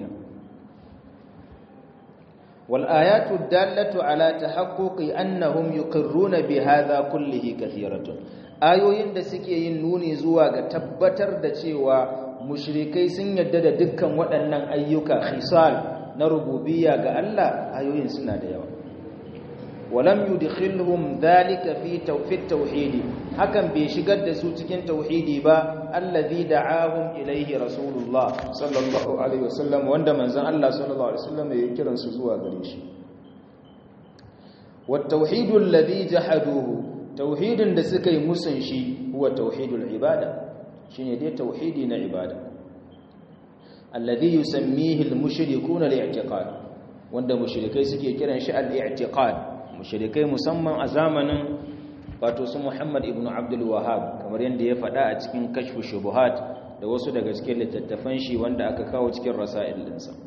wal ayatu dallatu ala tahaqquqi annahum yuqirruna bi hadha kullihi kathiratun ayoyin da suke yin nuni zuwa ga tabbatar da cewa mushrikai sun yadda da dukkan waɗannan ayyuka khisal na rububiyya ga Allah ayoyin suna da yawa ولم يدخلهم ذلك في في التوحيد hakan bai shigar da su cikin tauhidi ba allazi da'ahum ilayhi rasulullah sallallahu alaihi wasallam wanda manzon Allah sallallahu alaihi wasallam ya kiran su zuwa gare shi wat tauhidul ladhi jahaduhu tauhidin da suka yi musun shi huwa tauhidul ibada shine dai tauhidi na ibada alladhi yusammihi al-mushrikuuna al-i'tiqad wanda mushrikai suke kiran shi al-i'tiqad mushrikai musamman a zamanin wato su Muhammad ibn Abdul Wahhab kamar yadda ya faɗa a cikin kashfu shubuhat da wasu daga cikin littattafan shi wanda aka kawo cikin rasail dinsa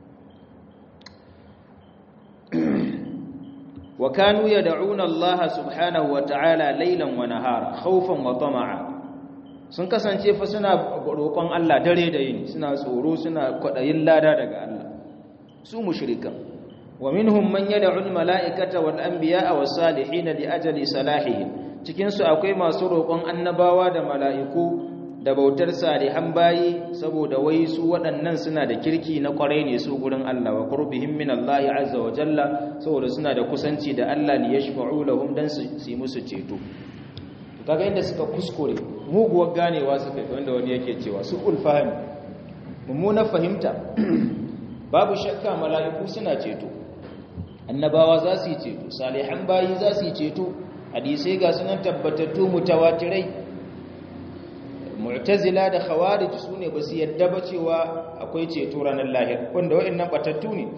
wa kanu yad'una Allah subhanahu wa ta'ala laylan wa nahara khawfan wa tama'a sun kasance fa suna roƙon Allah dare da yini suna tsoro suna kwadayin lada daga Allah su mushrikan ومنهم من يدعو الملائكة والأنبياء والصالحين لأجل صلاحهم cikin su akwai masu roƙon annabawa da mala'iku da bautar salihan bayi saboda wai su waɗannan suna da kirki na ƙwarai ne su gurin Allah wa qurbihim min Allah azza wa jalla saboda suna da kusanci da Allah li yashfa'u lahum dan su yi musu ceto kaga inda suka kuskure muguwar ganewa suka yi wanda wani yake cewa su ulfahim mummunar fahimta babu shakka mala'iku suna ceto annabawa za su yi ceto salihan bayi za su yi ceto hadisai ga sunan tabbatattu mutawatirai mu'tazila da khawarij su ne ba su yadda ba cewa akwai ceto ranar lahir wanda wa'annan batattu ne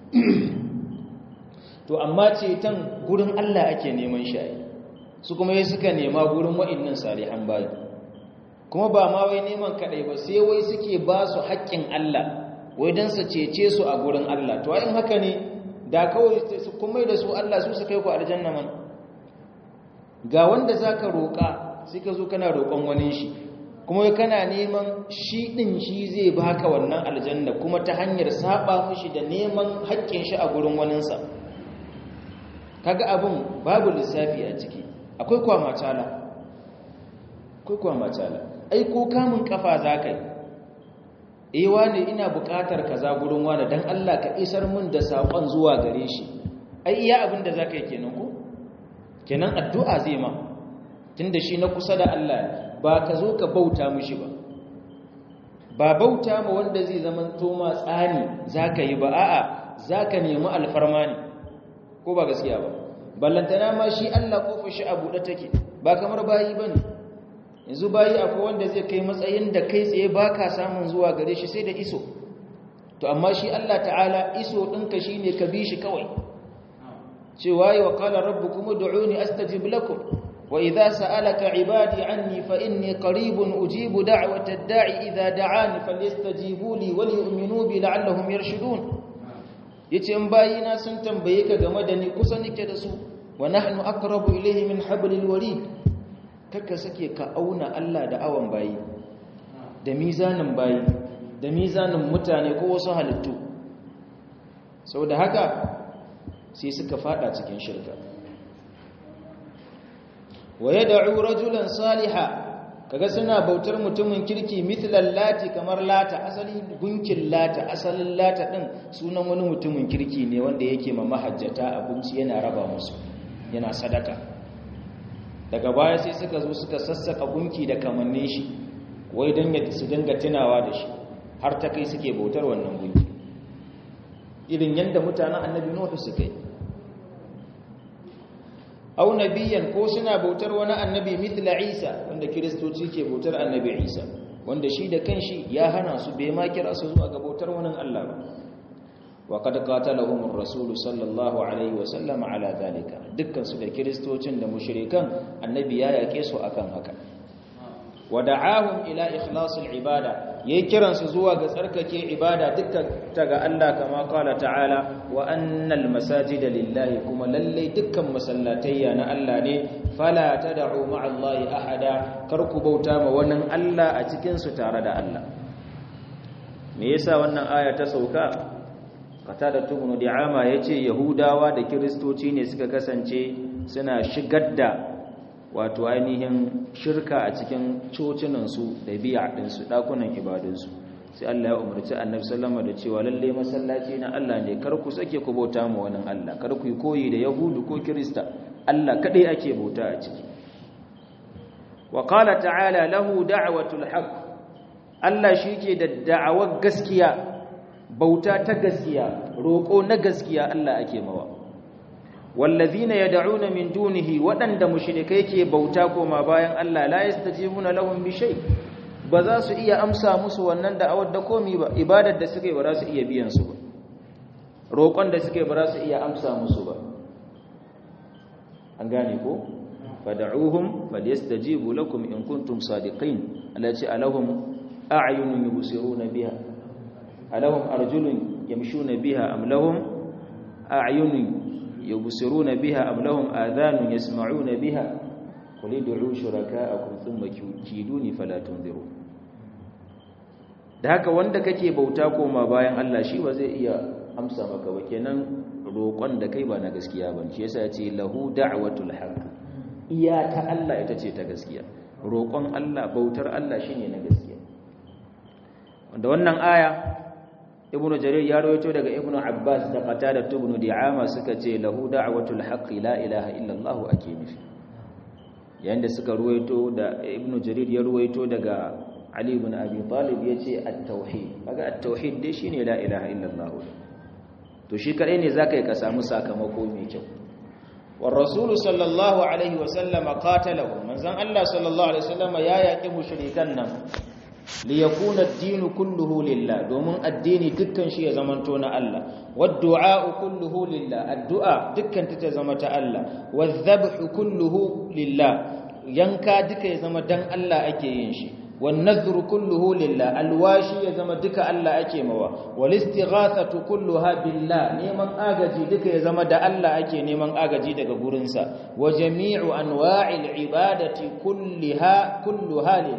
to amma ceton gurin Allah ake neman shi su kuma yi suka nema gurin wa'annan salihan bayi kuma ba ma wai neman kadai ba sai wai suke ba su haƙƙin Allah wai don su cece su a gurin Allah to in haka ne da kawai su kuma da su Allah su su kai ku aljanna man ga wanda zaka roƙa sai ka zo kana roƙon wani shi kuma kana neman shi din shi zai baka wannan aljanna kuma ta hanyar saba mishi da neman haƙƙin shi a gurin waninsa kaga abin babu lissafi a ciki akwai kwamatala akwai kwamatala ai ko kamun kafa za ka yi eh wane ina buƙatar kaza gurin wane dan Allah ka isar min da saƙon zuwa gare shi ai iya abin da za ka yi kenan ko kenan addu'a zai ma tunda shi na kusa da Allah ba ka zo ka bauta mishi ba ba bauta ma wanda zai zama toma tsani za ka yi ba a'a za ka nemi alfarma ne ko ba gaskiya ba ballantana ma shi Allah kofar shi a buɗe take ba kamar bayi ba ne yanzu bayi akwai wanda zai kai matsayin da kai tsaye ba ka samun zuwa gare shi sai da iso to amma shi Allah ta'ala iso ɗinka shi ne ka bi shi kawai cewa yi wa ƙala rabu kuma da'uni astajib lakum wa idza sa'alaka ibadi anni fa inni qaribun ujibu da'wata ad-da'i idza da'ani falyastajibu li wa liyu'minu bi la'allahum yarshudun yace in bayina sun tambaye ka game da ni kusa nake da su wa nahnu aqrabu ilayhi min hablil warid kaka sake ka auna Allah da awan bayi da mizanin bayi da mizanin mutane ko wasu halittu saboda haka sai suka fada cikin shirka wa yad'u rajulan saliha kaga suna bautar mutumin kirki mithlan lati kamar lata asali gunkin lata asalin lata din sunan wani mutumin kirki ne wanda yake ma mahajjata abinci yana raba musu yana sadaka daga baya sai suka zo suka sassaka gunki da kamannin shi wai don ya su dinga tunawa da shi har ta kai suke bautar wannan gunki irin yadda mutanen annabi nuhu suka yi au nabiyan ko suna bautar wani annabi mithla isa wanda kiristoci ke bautar annabi isa wanda shi da kanshi ya hana su bai ma kira su zuwa ga bautar wani Allah ba wa kad qatalahum ar-rasul sallallahu alaihi wa sallam ala dalika dukkan su da kiristocin da mushrikan annabi ya yake su akan haka wa da'ahum ila ikhlasil ibada yayi kiran su zuwa ga tsarkake ibada dukkan ta ga Allah kama qala ta'ala wa annal masajida lillahi kuma lalle dukkan masallatayya na Allah ne fala tad'u ma'a Allah ahada kar ku bauta ma wannan Allah a cikin su tare da Allah me yasa wannan aya ta sauka qatada tubnu di'ama yace yahudawa da kristoci ne suka kasance suna shigar da wato ainihin shirka a cikin cocinansu da biya ɗinsu ɗakunan ibadunsu sai Allah ya umarci annabi sallama da cewa lalle masallaci na Allah ne kar ku sake ku bauta ma wani Allah kar ku yi koyi da yahudu ko kirista Allah kadai ake bauta a ciki wa qala ta'ala lahu da'watul haqq Allah shike da da'awar gaskiya bauta ta gaskiya roko na gaskiya Allah ake mawa wallazina yad'una min dunihi wadanda mushrikai ke bauta koma bayan Allah la yastajibuna lahum bi shay ba za su iya amsa musu wannan da'awar da komi ba ibadar da suke ba za su iya biyan su ba roƙon da suke ba za su iya amsa musu ba an gane ko fad'uhum falyastajibu lakum in kuntum sadiqin allati alahum a'yunun yubsiruna biha alahum arjulun yamshuna biha am lahum a'yunun يبصرون بها أم لهم آذان يسمعون بها قل ادعوا شركاءكم ثم كيدوني فلا تنذرون da haka wanda kake bauta koma bayan Allah shi ba zai iya amsa maka ba kenan roƙon da kai ba na gaskiya ba shi yasa yace lahu da'watul haqq iya ta Allah ita ce ta gaskiya roƙon Allah bautar Allah shine na gaskiya wanda wannan aya ibn jarir ya rawaito daga ibn abbas da qatada ibn di'ama suka ce lahu da'watul haqqi la ilaha illa allah ake nufi yayin da suka rawaito da ibn jarir ya rawaito daga ali ibn abi talib yace at-tauhid kaga at-tauhid dai shine la ilaha illa allah to shi kadai ne zaka yi ka samu sakamako mai kyau wa rasul sallallahu alaihi wa sallama qatalahu manzon allah sallallahu alaihi wa sallama ya yaki mushrikan nan liyakuna ad-dinu kulluhu lillah domin addini dukkan shi ya zamanto na Allah wad-du'a kulluhu lillah addu'a dukkan ta ta zama ta Allah wadh-dhabhu kulluhu lillah yanka duka ya zama dan Allah ake yin shi wan-nadhru kulluhu lillah alwashi ya zama duka Allah ake mawa wal-istighathatu kulluha billah neman agaji duka ya zama da Allah ake neman agaji daga gurinsa wa jami'u anwa'il ibadati kulliha kulluha lillah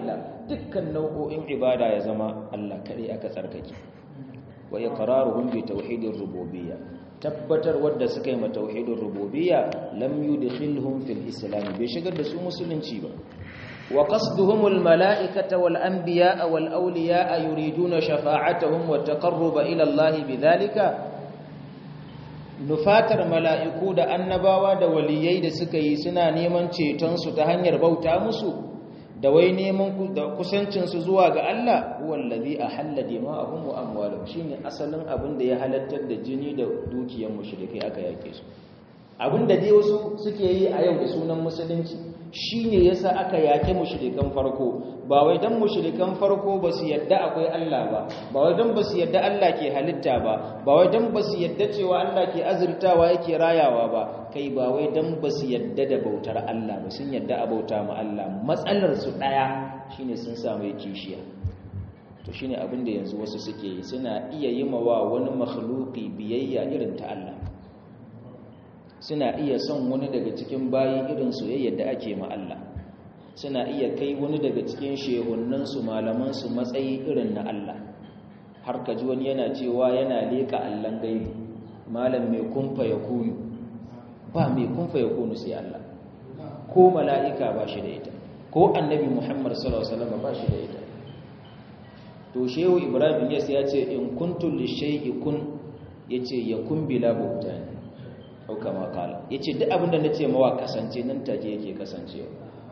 dukkan nau'o'in ibada ya zama Allah kaɗai aka tsarkake wa iqraruhum bi tauhidir rububiyya tabbatar wadda suka yi ma tauhidir rububiyya lam yudkhilhum fil islam bai shigar da su musulunci ba wa qasduhum al mala'ikata wal anbiya wal awliya yuriduna shafa'atuhum wa taqarruba ila Allah bidhalika nufatar mala'iku da annabawa da waliyai da suka yi suna neman cetonsu ta hanyar bauta musu da wai neman da kusancinsu zuwa ga Allah wallazi a hallade ma'ahum wa amwalum shine asalin abin da ya halattar da jini da dukiyar mushrikai aka yake su abin da dai wasu suke yi a yau da sunan musulunci shine yasa aka yake mushrikan farko ba wai dan mushrikan farko ba su yadda akwai Allah ba ba wai dan ba su yadda Allah ke halitta ba ba wai dan ba su yadda cewa Allah ke azurtawa yake rayawa ba kai ba wai dan ba su yadda da bautar Allah ba sun yadda a bauta ma Allah matsalar su daya shine sun samu kishiya to shine abin da yanzu wasu suke yi suna iya yi wa wani makhluqi biyayya irin ta Allah suna iya son wani daga cikin bayi irin soyayyar da ake ma Allah suna iya kai wani daga cikin shehunansu malamansu matsayi irin na Allah har ka ji wani yana cewa yana leka Allahn gaibi malam mai kumfa ya kunu ba mai kumfa ya kunu sai Allah ko mala'ika ba shi da ita ko annabi Muhammad sallallahu alaihi wasallam ba shi da ita to shehu Ibrahim Yas ya ce in kuntu li shay'i kun yace yakun bila buhtani au kama kala yace duk abin da nace mawa kasance nan take yake kasancewa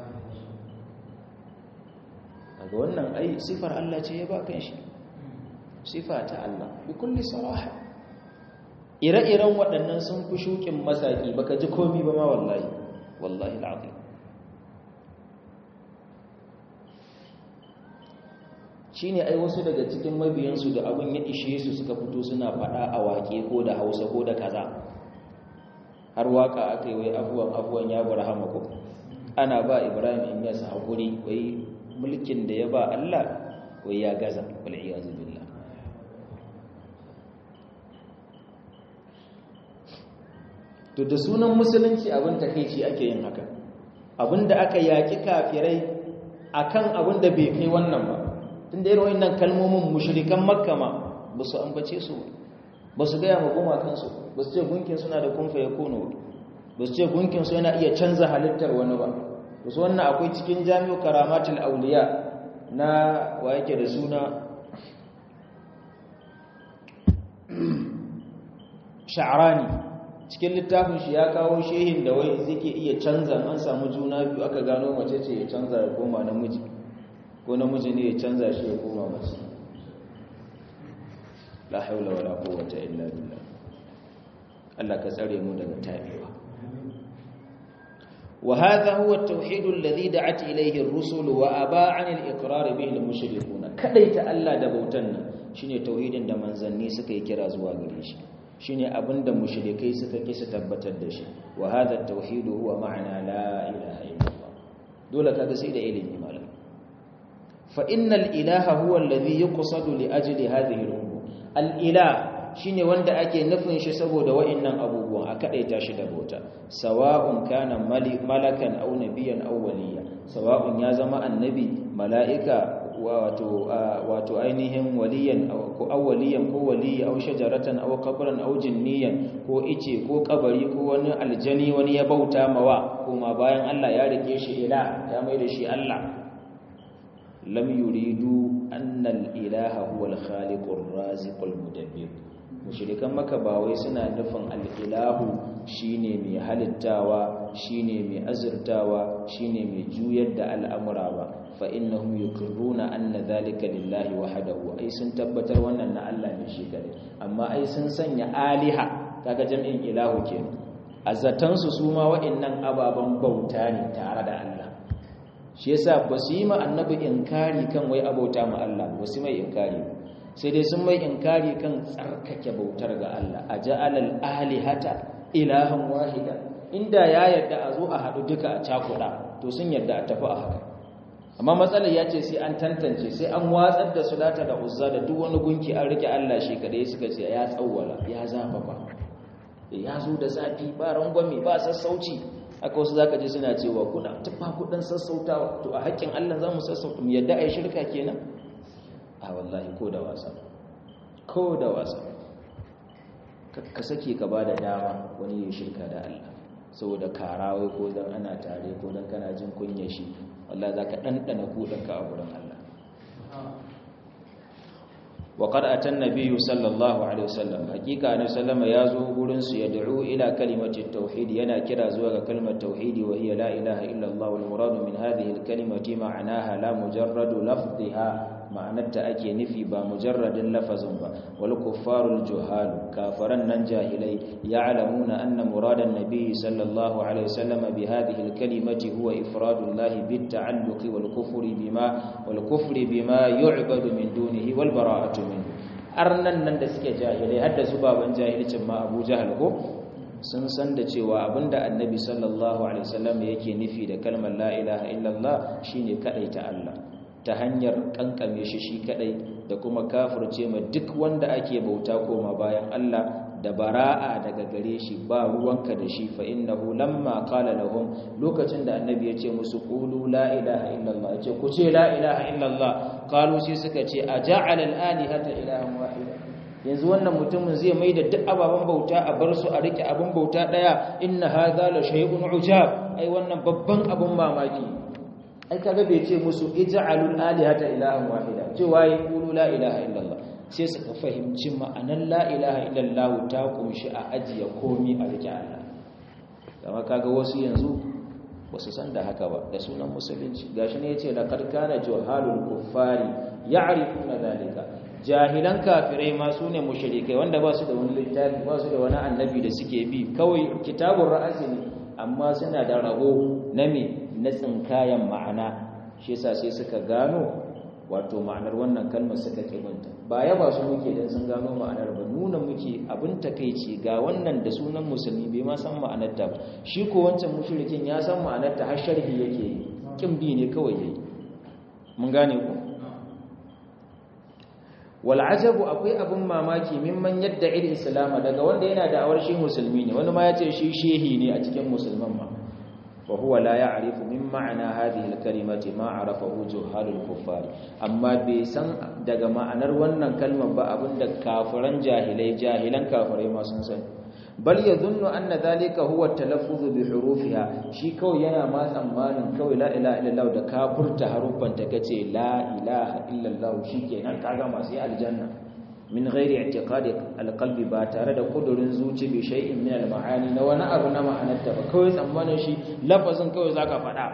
daga wannan ai sifar Allah ce ya ba kan shi sifa ta Allah bi kulli saraha ire-iren waɗannan sun fi shukin masaki baka ji komi ba ma wallahi wallahi al'azim shine ai wasu daga cikin mabiyansu da abin ya ishe su suka fito suna faɗa a waƙe ko da Hausa ko da kaza har waka aka yi wai abuwan abuwan ya burhama ko ana ba Ibrahim in yasa hakuri wai mulkin da ya ba Allah wai ya gaza wal'iyazu billah to da sunan musulunci abin takeici ake yin haka abinda aka yaki kafirai akan abin da bai kai wannan ba tunda irin wannan kalmomin mushrikan makka ma ba su ambace su ba su gaya ma goma kansu ba su ce gunkin suna da kunfa ya kono ba su ce gunkin su yana iya canza halittar wani ba wasu wannan akwai cikin jami'u karamatul auliya na wa yake da suna sha'arani cikin littafin shi ya kawo shehin da wai zike iya canza an samu juna biyu aka gano mace ce ya canza ya koma namiji ko namiji ne ya canza shi ya koma mace la haula wala quwwata illa billah Allah ka tsare mu daga tabewa وهذا هو التوحيد الذي دعت إليه الرسل وأبى عن الإقرار به المشركون كديت ألا دبوتن شيني توحيد da manzanni suka yi kira zuwa gare shi shine abinda mushrikai suka kisa tabbatar da shi wa hadha at-tauhid huwa ma'ana la ilaha illallah dole kaga sai da ilimi malam fa innal ilaha huwa alladhi yuqsadu li ajli hadhihi al-umur al-ilah shine wanda ake nufin shi saboda wa'annan abubuwan a kadaita shi da bauta sawa'un kana malakan aw nabiyan aw waliya sawa'un ya zama annabi mala'ika wato wato ainihin waliyan ko awwaliyan ko waliya aw shajaratan aw qabran aw jinniyan ko ice ko kabari ko wani aljani wani ya bauta mawa kuma bayan Allah ya rike shi ila ya mai da shi Allah lam yuridu anna al-ilaha huwa al-khaliqur raziqul mudabbir mushrikan maka ba wai suna nufin al-ilahu shine mai halittawa shine mai azurtawa shine mai juyar da al'amura ba fa innahum yuqirruna anna dhalika lillahi wahdahu ai sun tabbatar wannan na Allah ne shi kare amma ai sun sanya aliha kaga jami'in ilahu kenan azatan su suma wa'annan ababan bauta ne tare da Allah shi yasa ba su yi ma annabi inkari kan wai abauta ma Allah ba su mai inkari sai dai sun mai inkari kan tsarkake bautar ga Allah a ja'alal alihata ilahan wahida inda ya yarda a zo a haɗu duka a cakuɗa to sun yarda a tafi a haka amma matsalar ya ce sai an tantance sai an watsar da sulata da uzza da duk wani gunki an rike Allah shi kadai suka ce ya tsawwala ya zafafa ya zo da zafi ba rangwame ba sassauci aka wasu zaka ji suna cewa kuna tufa kudin sassautawa to a haƙƙin Allah za mu sassauta mu yadda ai shirka kenan a wallahi ko da wasa ko da wasa ka sake ka bada dama wani ya shirka da Allah saboda karawai ko dan ana tare ko dan kana jin kunyar shi wallahi zaka dandana kudanka a gurin Allah وقد أتى النبي صلى الله عليه وسلم حقيقة أن سلم يازو قرنس يدعو إلى كلمة التوحيد ينا كرا زوغ كلمة التوحيد وهي لا إله إلا الله والمراد من هذه الكلمة معناها لا مجرد لفظها معنى أكي نفي با مجرد لفظ با والكفار الجهال كافرا ننجاهلي يعلمون أن مراد النبي صلى الله عليه وسلم بهذه الكلمة هو إفراد الله بالتعلق والكفر بما والكفر بما يعبد من دونه والبراءة منه arnan nan da suke jahilai hadda su baban jahilcin ma Abu Jahal ko sun san da cewa abinda Annabi sallallahu alaihi wasallam yake nufi da kalmar la ilaha illallah shine kadaita Allah ta hanyar kankame shi shi kadai da kuma kafirce ma duk wanda ake bauta koma bayan Allah da bara'a daga gare shi ba ruwanka da shi fa innahu lamma qala lahum lokacin da annabi ya ce musu qulu la ilaha illallah ya ce ku ce la ilaha illallah qalu sai suka ce aja'ala al-alihata ilahan wahida yanzu wannan mutumin zai mai da duk ababen bauta a bar su a rike abin bauta daya inna hadha la shay'un ujab ai wannan babban abun mamaki ai kaga bai ce musu ij'alul alihata ilahan wahida cewa yi qulu la ilaha illallah sai suka fahimci ma'anar la ilaha illallah ta kunshi a ajiye komi a rike Allah kama kaga wasu yanzu wasu san da haka ba da sunan musulunci gashi ne yace laqad kana juhalul kuffari ya'rifuna zalika jahilan kafirai ma sune mushrikai wanda ba su da wani littafi ba su da wani annabi da suke bi kawai kitabur ra'asi ne amma suna da rabo na me na tsinkayan ma'ana shi yasa sai suka gano wato ma'anar wannan kalmar suka kibanta ba ya ba su muke dan sun gano ma'anar ba nuna muke abin takeici ga wannan da sunan musulmi bai ma san ma'anar ta ba shi ko wancan mushrikin ya san ma'anar ta har sharhi yake yi kin bi ne kawai yayi mun gane ku wal ajabu akwai abin mamaki mimman yadda il islam daga wanda yana da awar shi musulmi ne wani ma ya ce shi shehi ne a cikin musulman ma وهو لا يعرف من معنى هذه الكلمة ما عرفه جهال الكفار أما بيسان daga ma'anar wannan kalmar ba abinda kafiran jahilai jahilan kafirai ma sun sani bal yadhunnu anna dhalika huwa talaffuz bi hurufiha shi kawai yana ma tsammanin kawai la ilaha illallah da kafurta haruffan ta kace la ilaha illallah shikenan kaga masu aljanna min ghairi i'tiqadi alqalbi ba tare da kudurin zuci bi shay'in min almaani na wani abu na ma'anarta ba kawai tsammanin shi lafazin kawai zaka faɗa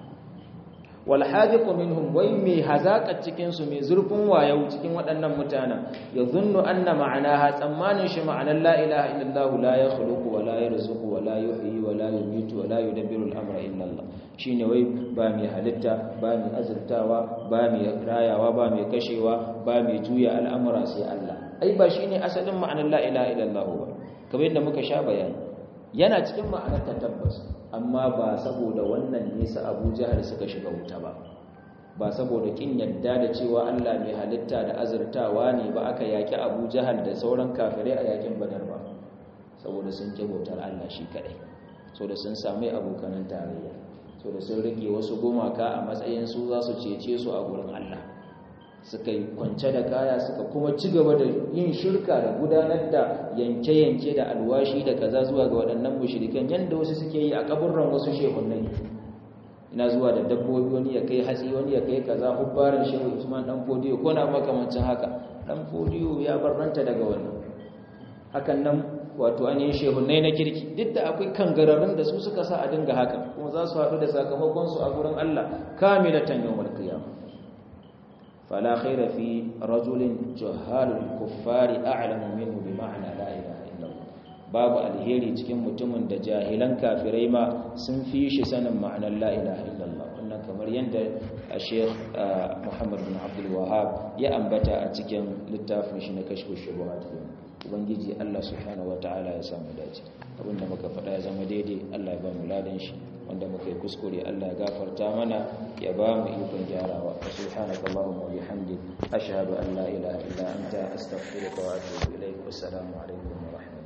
wal hadiqu minhum wai mai hazaka cikin su mai zurfin wayau cikin waɗannan mutanen ya zunnu anna ma'anaha tsammanin shi ma'anar la ilaha illallah la yakhluqu wa la yarzuqu wa la yuhyi wa la yumitu wa la yudabbiru al-amra illa Allah shine wai ba mai halitta ba mai azurtawa ba mai rayawa ba mai kashewa ba mai juya al'amura sai Allah ai ba shine asalin ma'anar la ilaha illallah ba kamar yadda muka sha bayani yana cikin ma'anar ta tabbas amma ba saboda wannan nesa Abu Jahal suka shiga wuta ba ba saboda kin yadda da cewa Allah mai halitta da azurtawa ne ba aka yaki Abu Jahal da sauran kafirai a yakin Badar ba saboda sun ki bautar Allah shi kadai saboda sun sami abokanan tarayya so da sun rike wasu gumaka a matsayin su za su cece su a gurin Allah suka yi kwance da kaya suka kuma ci gaba da yin shirka da gudanar da yanke-yanke da alwashi da kaza zuwa ga waɗannan mushrikan yanda wasu suke yi a kaburran wasu shehunai ina zuwa da dabbobi wani ya kai hatsi wani ya kai kaza hubbarin shehu Usman dan fodiyo ko na makamancin haka dan fodiyo ya barranta daga wannan hakan nan wato an yi shehunai na kirki duk da akwai kangararrun da su suka sa a dinga haka kuma za su haɗu da sakamakonsu a gurin Allah kamilatan yawmal qiyamah fala khaira fi rajulin juhalul kuffari a'lamu minhu bi ma'na la ilaha illallah babu alheri cikin mutumin da jahilan kafirai ma sun fi shi sanin ma'anar la ilaha illallah wannan kamar yadda Sheikh Muhammad bin Abdul Wahhab ya ambata a cikin littafin shi na kashfu shubuhat ubangiji Allah subhanahu wataala ya samu dace abinda muka faɗa ya zama daidai Allah ya ba mu ladan shi wanda muka yi kuskure Allah ya gafarta mana ya ba mu ikon gyarawa subhanaka allahumma wa bihamdik ashhadu an la ilaha illa anta astaghfiruka wa atubu ilaik wassalamu alaikum wa rahmatullahi